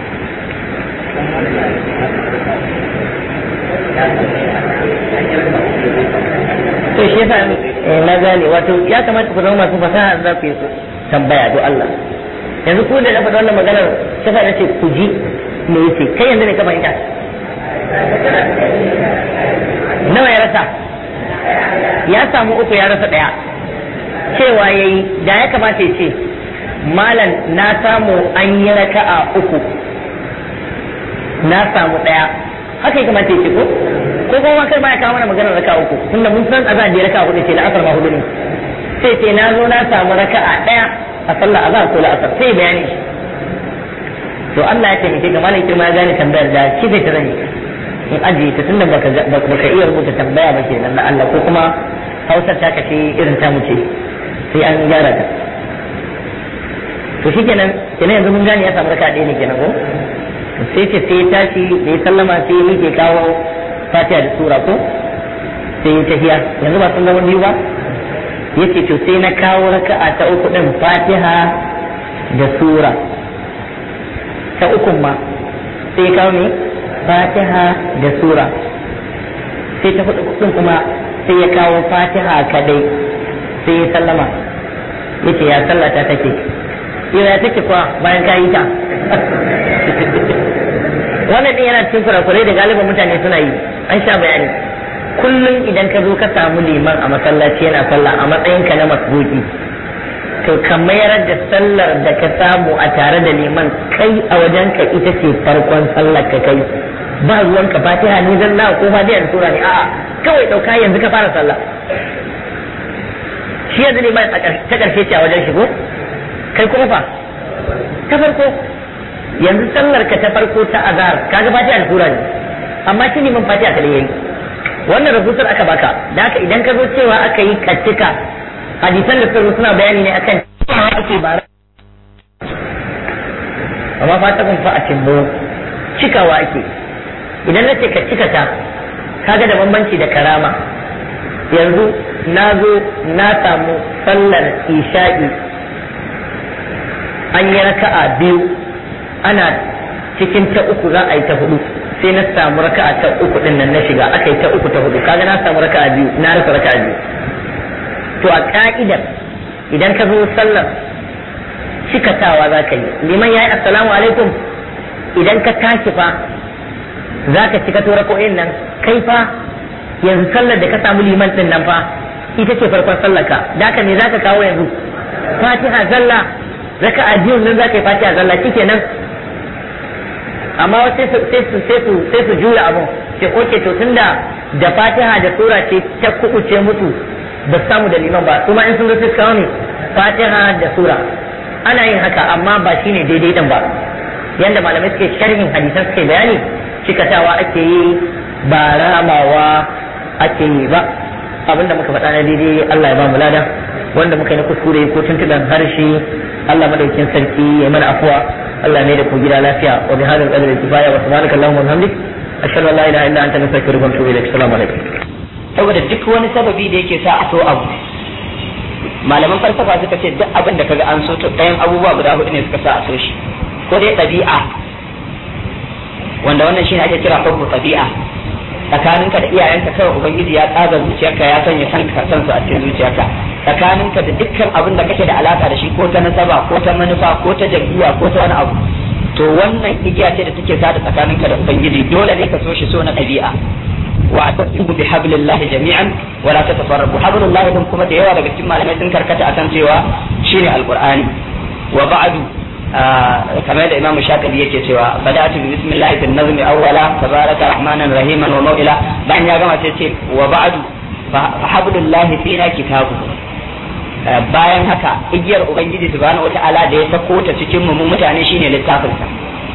to shi yasa na gane wato ya kamata ku zama masu fasaha za ku yi su tambaya do Allah yanzu ku da na faɗa wannan maganar sai ka ce ku ji me yace kai yanzu ne ka fahimta nawa ya rasa ya samu uku ya rasa ɗaya cewa yayi da ya kamata ya ce malam na samu an yi raka'a uku na samu ɗaya haka ya kamata ya ce ko ko kuma kai baya kawo mana maganar raka uku tunda mun san azan da raka hudu ce da asar ma hudu ne sai ce na zo na samu raka'a daya a sallar azan ko la'asar sai bayani shi to Allah ya taimake ka malam kirma ya gane tambayar da shi zai ta zani in ajiye ta tunda baka baka iya rubuta tambaya ba kenan na Allah ko kuma Hausar ta kace irin ta muce sai an gyara ta to shikenan kenan yanzu mun gane ya samu raka'a ɗaya ne kenan ko sai ce sai tashi da ya sallama sai yake kawo fatiha da sura ko sai ya tafiya yanzu ba sun zama biyu ba yace to sai na kawo raka'a ta uku din fatiha da sura ta ukun ma sai kawo ne fatiha da sura sai ta hudu din kuma sai ya kawo fatiha kadai sai ya sallama yace ya sallata take yau ya take kuwa bayan ka yi ta wannan din yana cikin kurakurai da galibin mutane suna yi an sha bayani kullum idan ka zo ka samu liman a masallaci yana sallah a matsayinka na masbuki to ka mayar da sallar da ka samu a tare da liman kai a wajenka ita ce farkon sallar ka kai ba ruwan ka fatiha ne zalla ko fatiha da sura ne a'a kawai dauka yanzu ka fara sallah shi yanzu liman ta karshe ce a wajen shigo kai kuma fa ta farko yanzu sallar ka ta farko ta azhar kaga fatiha da sura ne amma shi liman fatiha kadai yayi wannan rahoton aka baka da haka idan ka zo cewa aka yi kattika hadisan da suka suna bayani ne akan ake bara amma fa ta kun fa a cimbo cikawa ake idan na ce ka cika ta kaga da bambanci da karama yanzu na zo na samu sallar isha'i an yi raka'a biyu ana cikin ta uku za a yi ta hudu sai na samu raka'a ta uku din nan na shiga aka yi ta uku ta hudu kaga na samu raka'a biyu na rasa raka'a biyu to a ka'idar idan ka zo sallar cikatawa za ka yi liman ya yi assalamu alaikum idan ka tashi fa za ka cika to rako'in nan kai fa yanzu sallar da ka samu liman din nan fa ita ce farkon sallar ka da haka me za ka kawo yanzu fatiha zalla raka'a biyun nan za ka yi fatiha zalla nan amma wasu sai su sai su sai su juya abun sai oke to tunda da fatiha da sura ce ta kubuce mutu ba su samu da liman ba kuma in sun zo sai su kawo ne fatiha da sura ana yin haka amma ba shine daidai din ba yanda malamai suke sharhin hadisan suke bayani cikatawa ake yi ba ramawa ake yi ba abinda muka faɗa na daidai Allah ya ba mu lada wanda muka yi na kuskure ko tuntuɓen harshe Allah madaukin sarki ya mana afuwa Allah ne da ku gida lafiya wa bi hadal qadri kifaya wa subhanaka allahumma wa bihamdik ashhadu an la ilaha illa anta nastaghfiruka wa atubu ilaik assalamu alaikum saboda duk wani sababi da yake sa a so abu malaman falsafa suka ce duk abin da kaga an so to ɗayan abubuwa guda hudu ne suka sa a so shi ko dai ɗabi'a wanda wannan shine ake kira hubbu ɗabi'a tsakaninka da iyayenka kawai ubangiji ya tsaga zuciyarka ya sanya san ka san su a cikin zuciyarka tsakaninka da dukkan abin da kake da alaka da shi ko ta nasaba ko ta manufa ko ta jam'iyya ko ta wani abu to wannan igiya ce da take sada tsakaninka da ubangiji dole ne ka so shi so na ɗabi'a wa atasibu bi hablillahi jami'an wa la tatafarraqu hablullahi din kuma da yawa daga cikin malamai sun karkata akan cewa shine alqur'ani wa ba'du kamar da imamu shafi'i yake cewa bada'tu bi bismillahi bin nazmi awwala tabaraka rahmanan rahiman wa maw'ila bayan ya gama sai ce wa ba'du fa hablullahi fina kitabu bayan haka igiyar ubangiji subhanahu wata'ala da ya sako ta cikin mu mutane shine littafin sa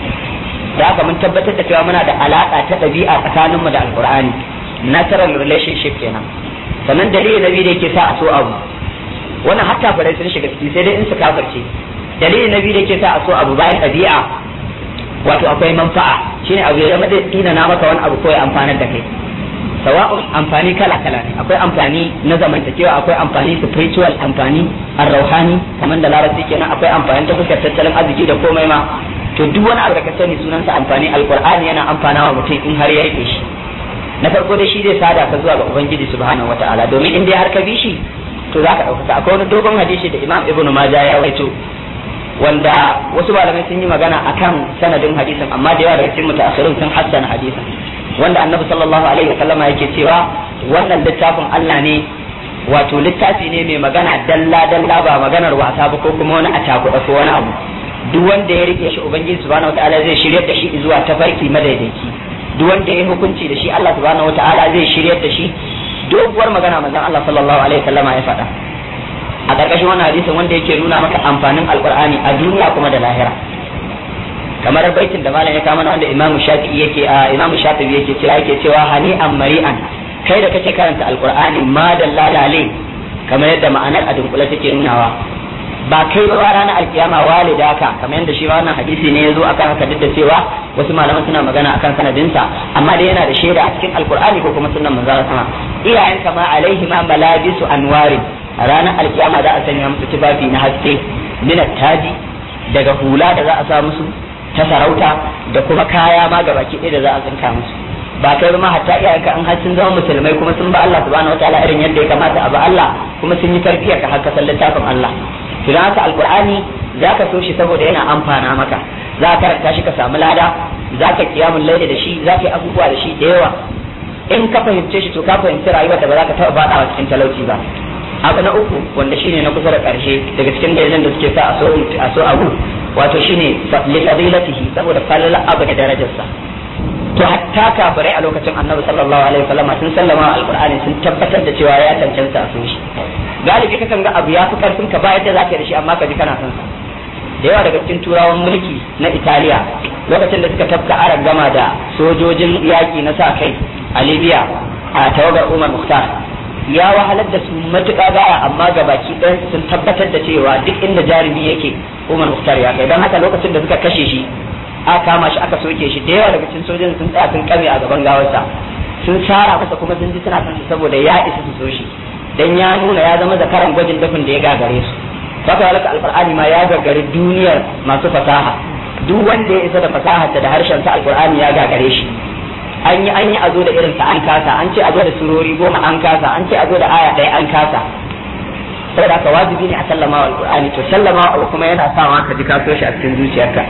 da haka mun tabbatar da cewa muna da alaka ta ɗabi'a tsakaninmu da alqur'ani natural relationship kenan sannan dalili na biyu da yake sa a so abu wannan hatta farai sun shiga ciki sai dai in su kafirce dalili na biyu da yake sa a so abu bayan ɗabi'a wato akwai manfa'a shine abu ya zama da tsina na maka wani abu ko ya amfanar da kai sawa'un amfani kala kala ne akwai amfani na zamantakewa akwai amfani spiritual amfani arrauhani kamar da larabci kenan akwai amfani ta fuskar tattalin arziki da komai ma to duk wani abu da ka sani sunansa amfani alqur'ani yana amfana wa mutum in har ya rike shi na farko dai shi zai sada ka zuwa ga ubangiji subhanahu wataala domin in dai har ka bi shi to za ka ɗaukaka akwai wani dogon hadisi da imam ibn majah ya rawaito wanda wasu malamai sun yi magana akan sanadin hadisin amma da yawa daga cikin mutaakhirun sun hassana hadisin wanda annabi sallallahu alaihi wasallama yake cewa wannan littafin Allah ne wato littafi ne mai magana dalla dalla ba maganar wasa ba ko kuma wani a takuɗa ko wani abu duk wanda ya rike shi ubangiji subhanahu wataala zai shiryar da shi zuwa tafarki madaidaici duk wanda ya hukunci da shi Allah subhanahu wataala zai shiryar da shi doguwar magana manzon Allah sallallahu alaihi wasallama ya faɗa a ƙarƙashin wannan hadisin wanda yake nuna maka amfanin alqur'ani a duniya kuma da lahira kamar baitin da malam ya kama wanda imamu shafi'i yake a imamu shafi'i yake cewa yake cewa hani an mari'an kai da kake karanta alqur'ani ma da lalale kamar yadda ma'anar a dunkule take nunawa ba kai ba ranar alkiyama walida ka kamar yadda shi wannan hadisi ne ya zo akan haka duk da cewa wasu malaman suna magana akan sanadinsa amma dai yana da shaida a cikin alqur'ani ko kuma sunnan manzon sama iyayen kama alaihi ma malabisu anwari ranar alkiyama za a sanya musu tufafi na haske minat taji daga hula da za a sa musu ta sarauta da kuma kaya ma ga baki ɗaya da za a tsinka musu ba kai ma hatta iyayenka an har sun zama musulmai kuma sun ba Allah subhanahu wataala irin yadda ya kamata a ba Allah kuma sun yi tarbiyyar ka har ka san littafin Allah to dan haka alqur'ani zaka so shi saboda yana amfana maka za ka karanta shi ka samu lada za ka kiyamul laili da shi za ka yi abubuwa da shi da yawa in ka fahimce shi to ka fahimci rayuwar da ba za ka taɓa faɗawa cikin talauci ba abu na uku wanda shine na kusa da ƙarshe daga cikin dalilan da suke sa a so abu wato shine li fadilatihi saboda falala abu da darajarsa to hatta kafirai a lokacin annabi sallallahu alaihi wasallam sun sallama alqur'ani sun tabbatar da cewa ya cancanta a so shi galibi ka kan ga abu ya fi karfin ka ba yadda zaka yi da shi amma ka ji kana son sa da yawa daga cikin turawan mulki na Italiya lokacin da suka tafka aran gama da sojojin yaki na sa kai a Libya a tawagar Umar Mukhtar ya wahalar da su matuƙa gaya amma ga baki ɗayan sun tabbatar da cewa duk inda jarumi yake Umar Mukhtar ya kai don haka lokacin da suka kashe shi aka kama shi aka soke shi da yawa daga cikin sojojin sun tsaya sun kame a gaban gawarsa sun tsara masa kuma sun ji suna son shi saboda ya isa su so shi dan ya nuna ya zama zakaran gwajin dafin da ya gagare su saka halaka alqur'ani ma ya gagari duniyar masu fasaha duk wanda ya isa da fasaharsa da harshen sa alqur'ani ya gagare shi an yi an yi a zo da irin sa an kasa an ce a zo da surori goma an kasa an ce a zo da aya ɗaya an kasa saboda haka wajibi ne a sallama wa alqur'ani to sallama wa kuma yana sawa ka ji ka so shi a cikin zuciyarka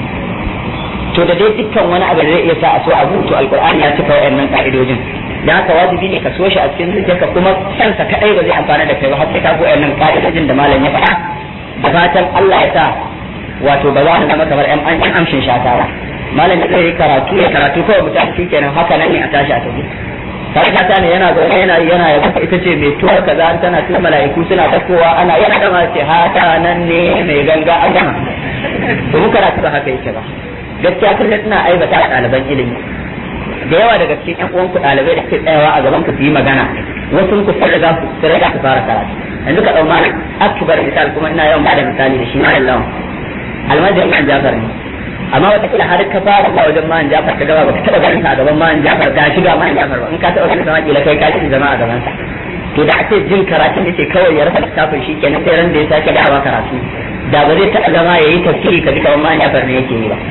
to da dai dukkan wani abu da zai iya sa a so abu to alqur'ani ya cika wayannan ka'idojin dan haka wajibi ne ka so shi a cikin zuciyarka kuma kansa kadai ba zai amfana da kai ba har sai ka ga wayannan ka'idojin da malam ya faɗa da fatan Allah ya sa wato ba za mu zama kamar yan amshin shata ba malam ya zai karatu ya karatu kawai mutum shi kenan haka nan ne a tashi a tafi sarkata ne yana zaune yana yana ya ita ce mai tuwar kaza tana tuna mala'iku suna takowa ana yana dama ce haka nan ne mai ganga an gama to mu karatu ba haka yake ba gaskiya kun tana aibata a ɗaliban ilimi da yawa daga cikin ƴan uwanku ɗalibai da ke tsayawa a gaban ku su yi magana wasu ku sun riga ku sun riga ku fara karatu yanzu ka ɗau malam akbar misal kuma ina yawan bada misali da shi malam lawan almajiri an jafar ne amma wata kila har ka fara zuwa wajen man jafar ka gaba baka taba ganin sa a gaban man jafar ga shi ga man jafar ba in ka taba ganin sa kila kai ka shi zama a gaban sa to da ake jin karatun da ke kawai ya rasa littafin shi kenan sai ran da ya sake dawa karatu da ba zai taɓa zama ya yi tafsiri ka ji kamar man jafar ne yake yi ba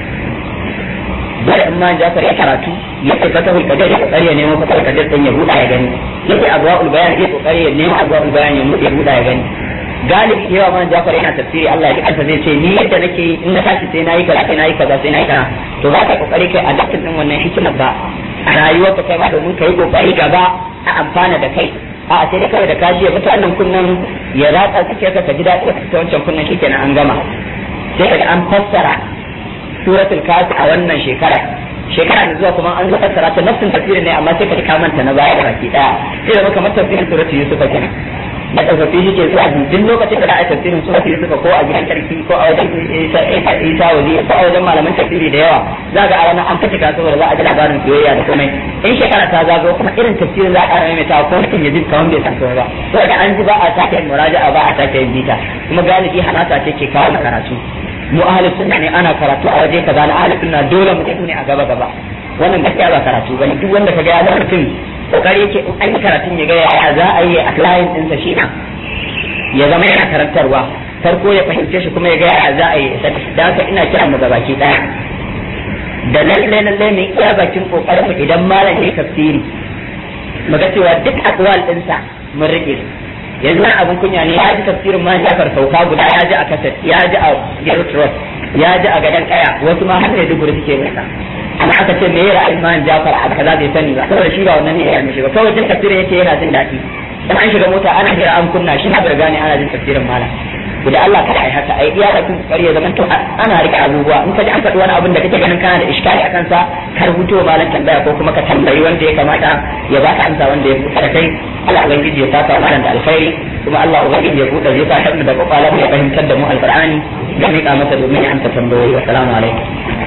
bari in man jafar ya karatu ya ce fatahul kadir ya kokari ya nemo fatahul kadir din ya buɗa ya gani yake abwaul bayan ya kokari ya nemo abwaul bayan ya buɗa ya gani galibi yawa man Jafar yana tafsiri Allah ya kanta zai ce ni yadda nake in na tashi sai nayi kaza sai nayi kaza sai nayi kaza to za ka kokari kai adaptin din wannan hikimar ba a rayuwar ka kai ma domin kai kokari gaba a amfana da kai a sai dai kawai da kaji ya fita nan kunnan ya ratsa kake ka ka ji daɗi ka fita wancan kunnan shikenan an gama sai kaga an fassara suratul kafi a wannan shekara shekara da zuwa kuma an zo fassara ta nafsin tafsirin ne amma sai ka ka manta na baya da baki daya sai da kamar tafsirin suratul yusuf kenan da tsofaffi shi ke zuwa duk lokacin da za a tafsirin su wasu suka ko a gidan sarki ko a wajen isa waje ko a wajen malaman tafsiri da yawa za ga a ranar an fice saboda za a ji labarin soyayya da komai in shekara ta zago kuma irin tafsirin za a ƙara maimaita ko mutum ya ji kamar bai san komai ba saboda an ji ba a sake yin muraja'a ba a sake yin bita kuma galibi hamasa ce ke kawo karatu mu ahli sunna ne ana karatu a waje kaza na ahli sunna dole mu ne a gaba gaba wannan gaskiya ba karatu bane duk wanda kaga ya zama mutum kokari yake in an yi karatun ya ga yaya za a yi a client ɗinsa shi ya zama yana karantarwa farko ya fahimce shi kuma ya ga yaya za a yi da haka ina kiran mu gabaki daya da lalle lalle ne iya bakin kokarin mu idan malam ya tafsiri mu ga cewa duk akwal ɗinsa mun rike yanzu wani abin kunya ne ya ji tafsirin ma Jafar sauka guda ya ji a kasat ya ji a Gerut Road ya ji a gadan kaya wasu ma har ne duk suke masa amma aka ce me ra'ayin man Jafar a kaza bai sani ba saboda shi ba wannan ne ya mishi ba kawai jin tafsirin yake yana jin daɗi dan an shiga mota ana jira an kunna shi na bai gane ana jin tafsirin malam da Allah kada ai haka ai iya da kun kokari ya zaman to ana rike abubuwa in ka ji an faɗi wani abin da kake ganin kana da iskari akan sa ka rubuto malam tambaya ko kuma ka tambayi wanda ya kamata ya baka amsa wanda ya fusa da kai Allah ubangiji ya saka malam da alkhairi kuma Allah ubangiji ya buɗe zai sa mu da kwakwalwa ya fahimtar da mu alqur'ani da miƙa masa domin ya amsa tambayoyi assalamu alaikum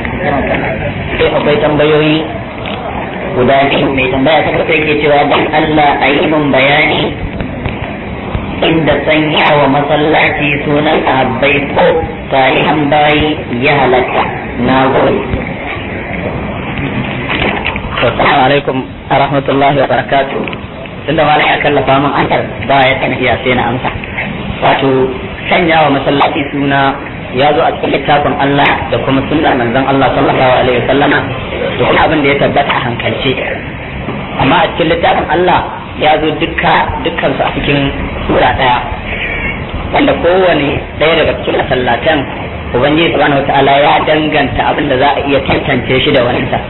sai akwai tambayoyi guda biyu mai tambaya ta farko yake cewa dan Allah a yi min bayani inda sanya wa masallaci sunan ahabbai ko salihan bayi ya halatta na gode assalamu alaikum wa rahmatullahi wa barakatuh tunda malam ya kallafa min ansar ba ya kana iya sai na amsa wato sanya wa masallaci suna ya zo a cikin littafin Allah da kuma sunnar manzon Allah sallallahu alaihi wasallama da kuma abin da ya tabbata a hankalce amma a cikin littafin Allah ya zo dukka dukkan su a cikin sura daya wanda kowane daya daga cikin masallatan ubangiji subhanahu wataala ya danganta abin da za a iya tantance shi da wani sa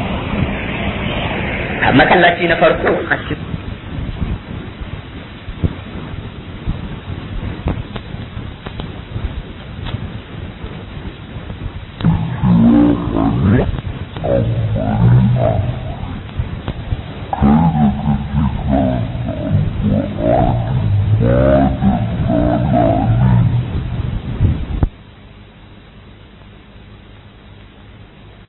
a masallaci na farko a cikin Right.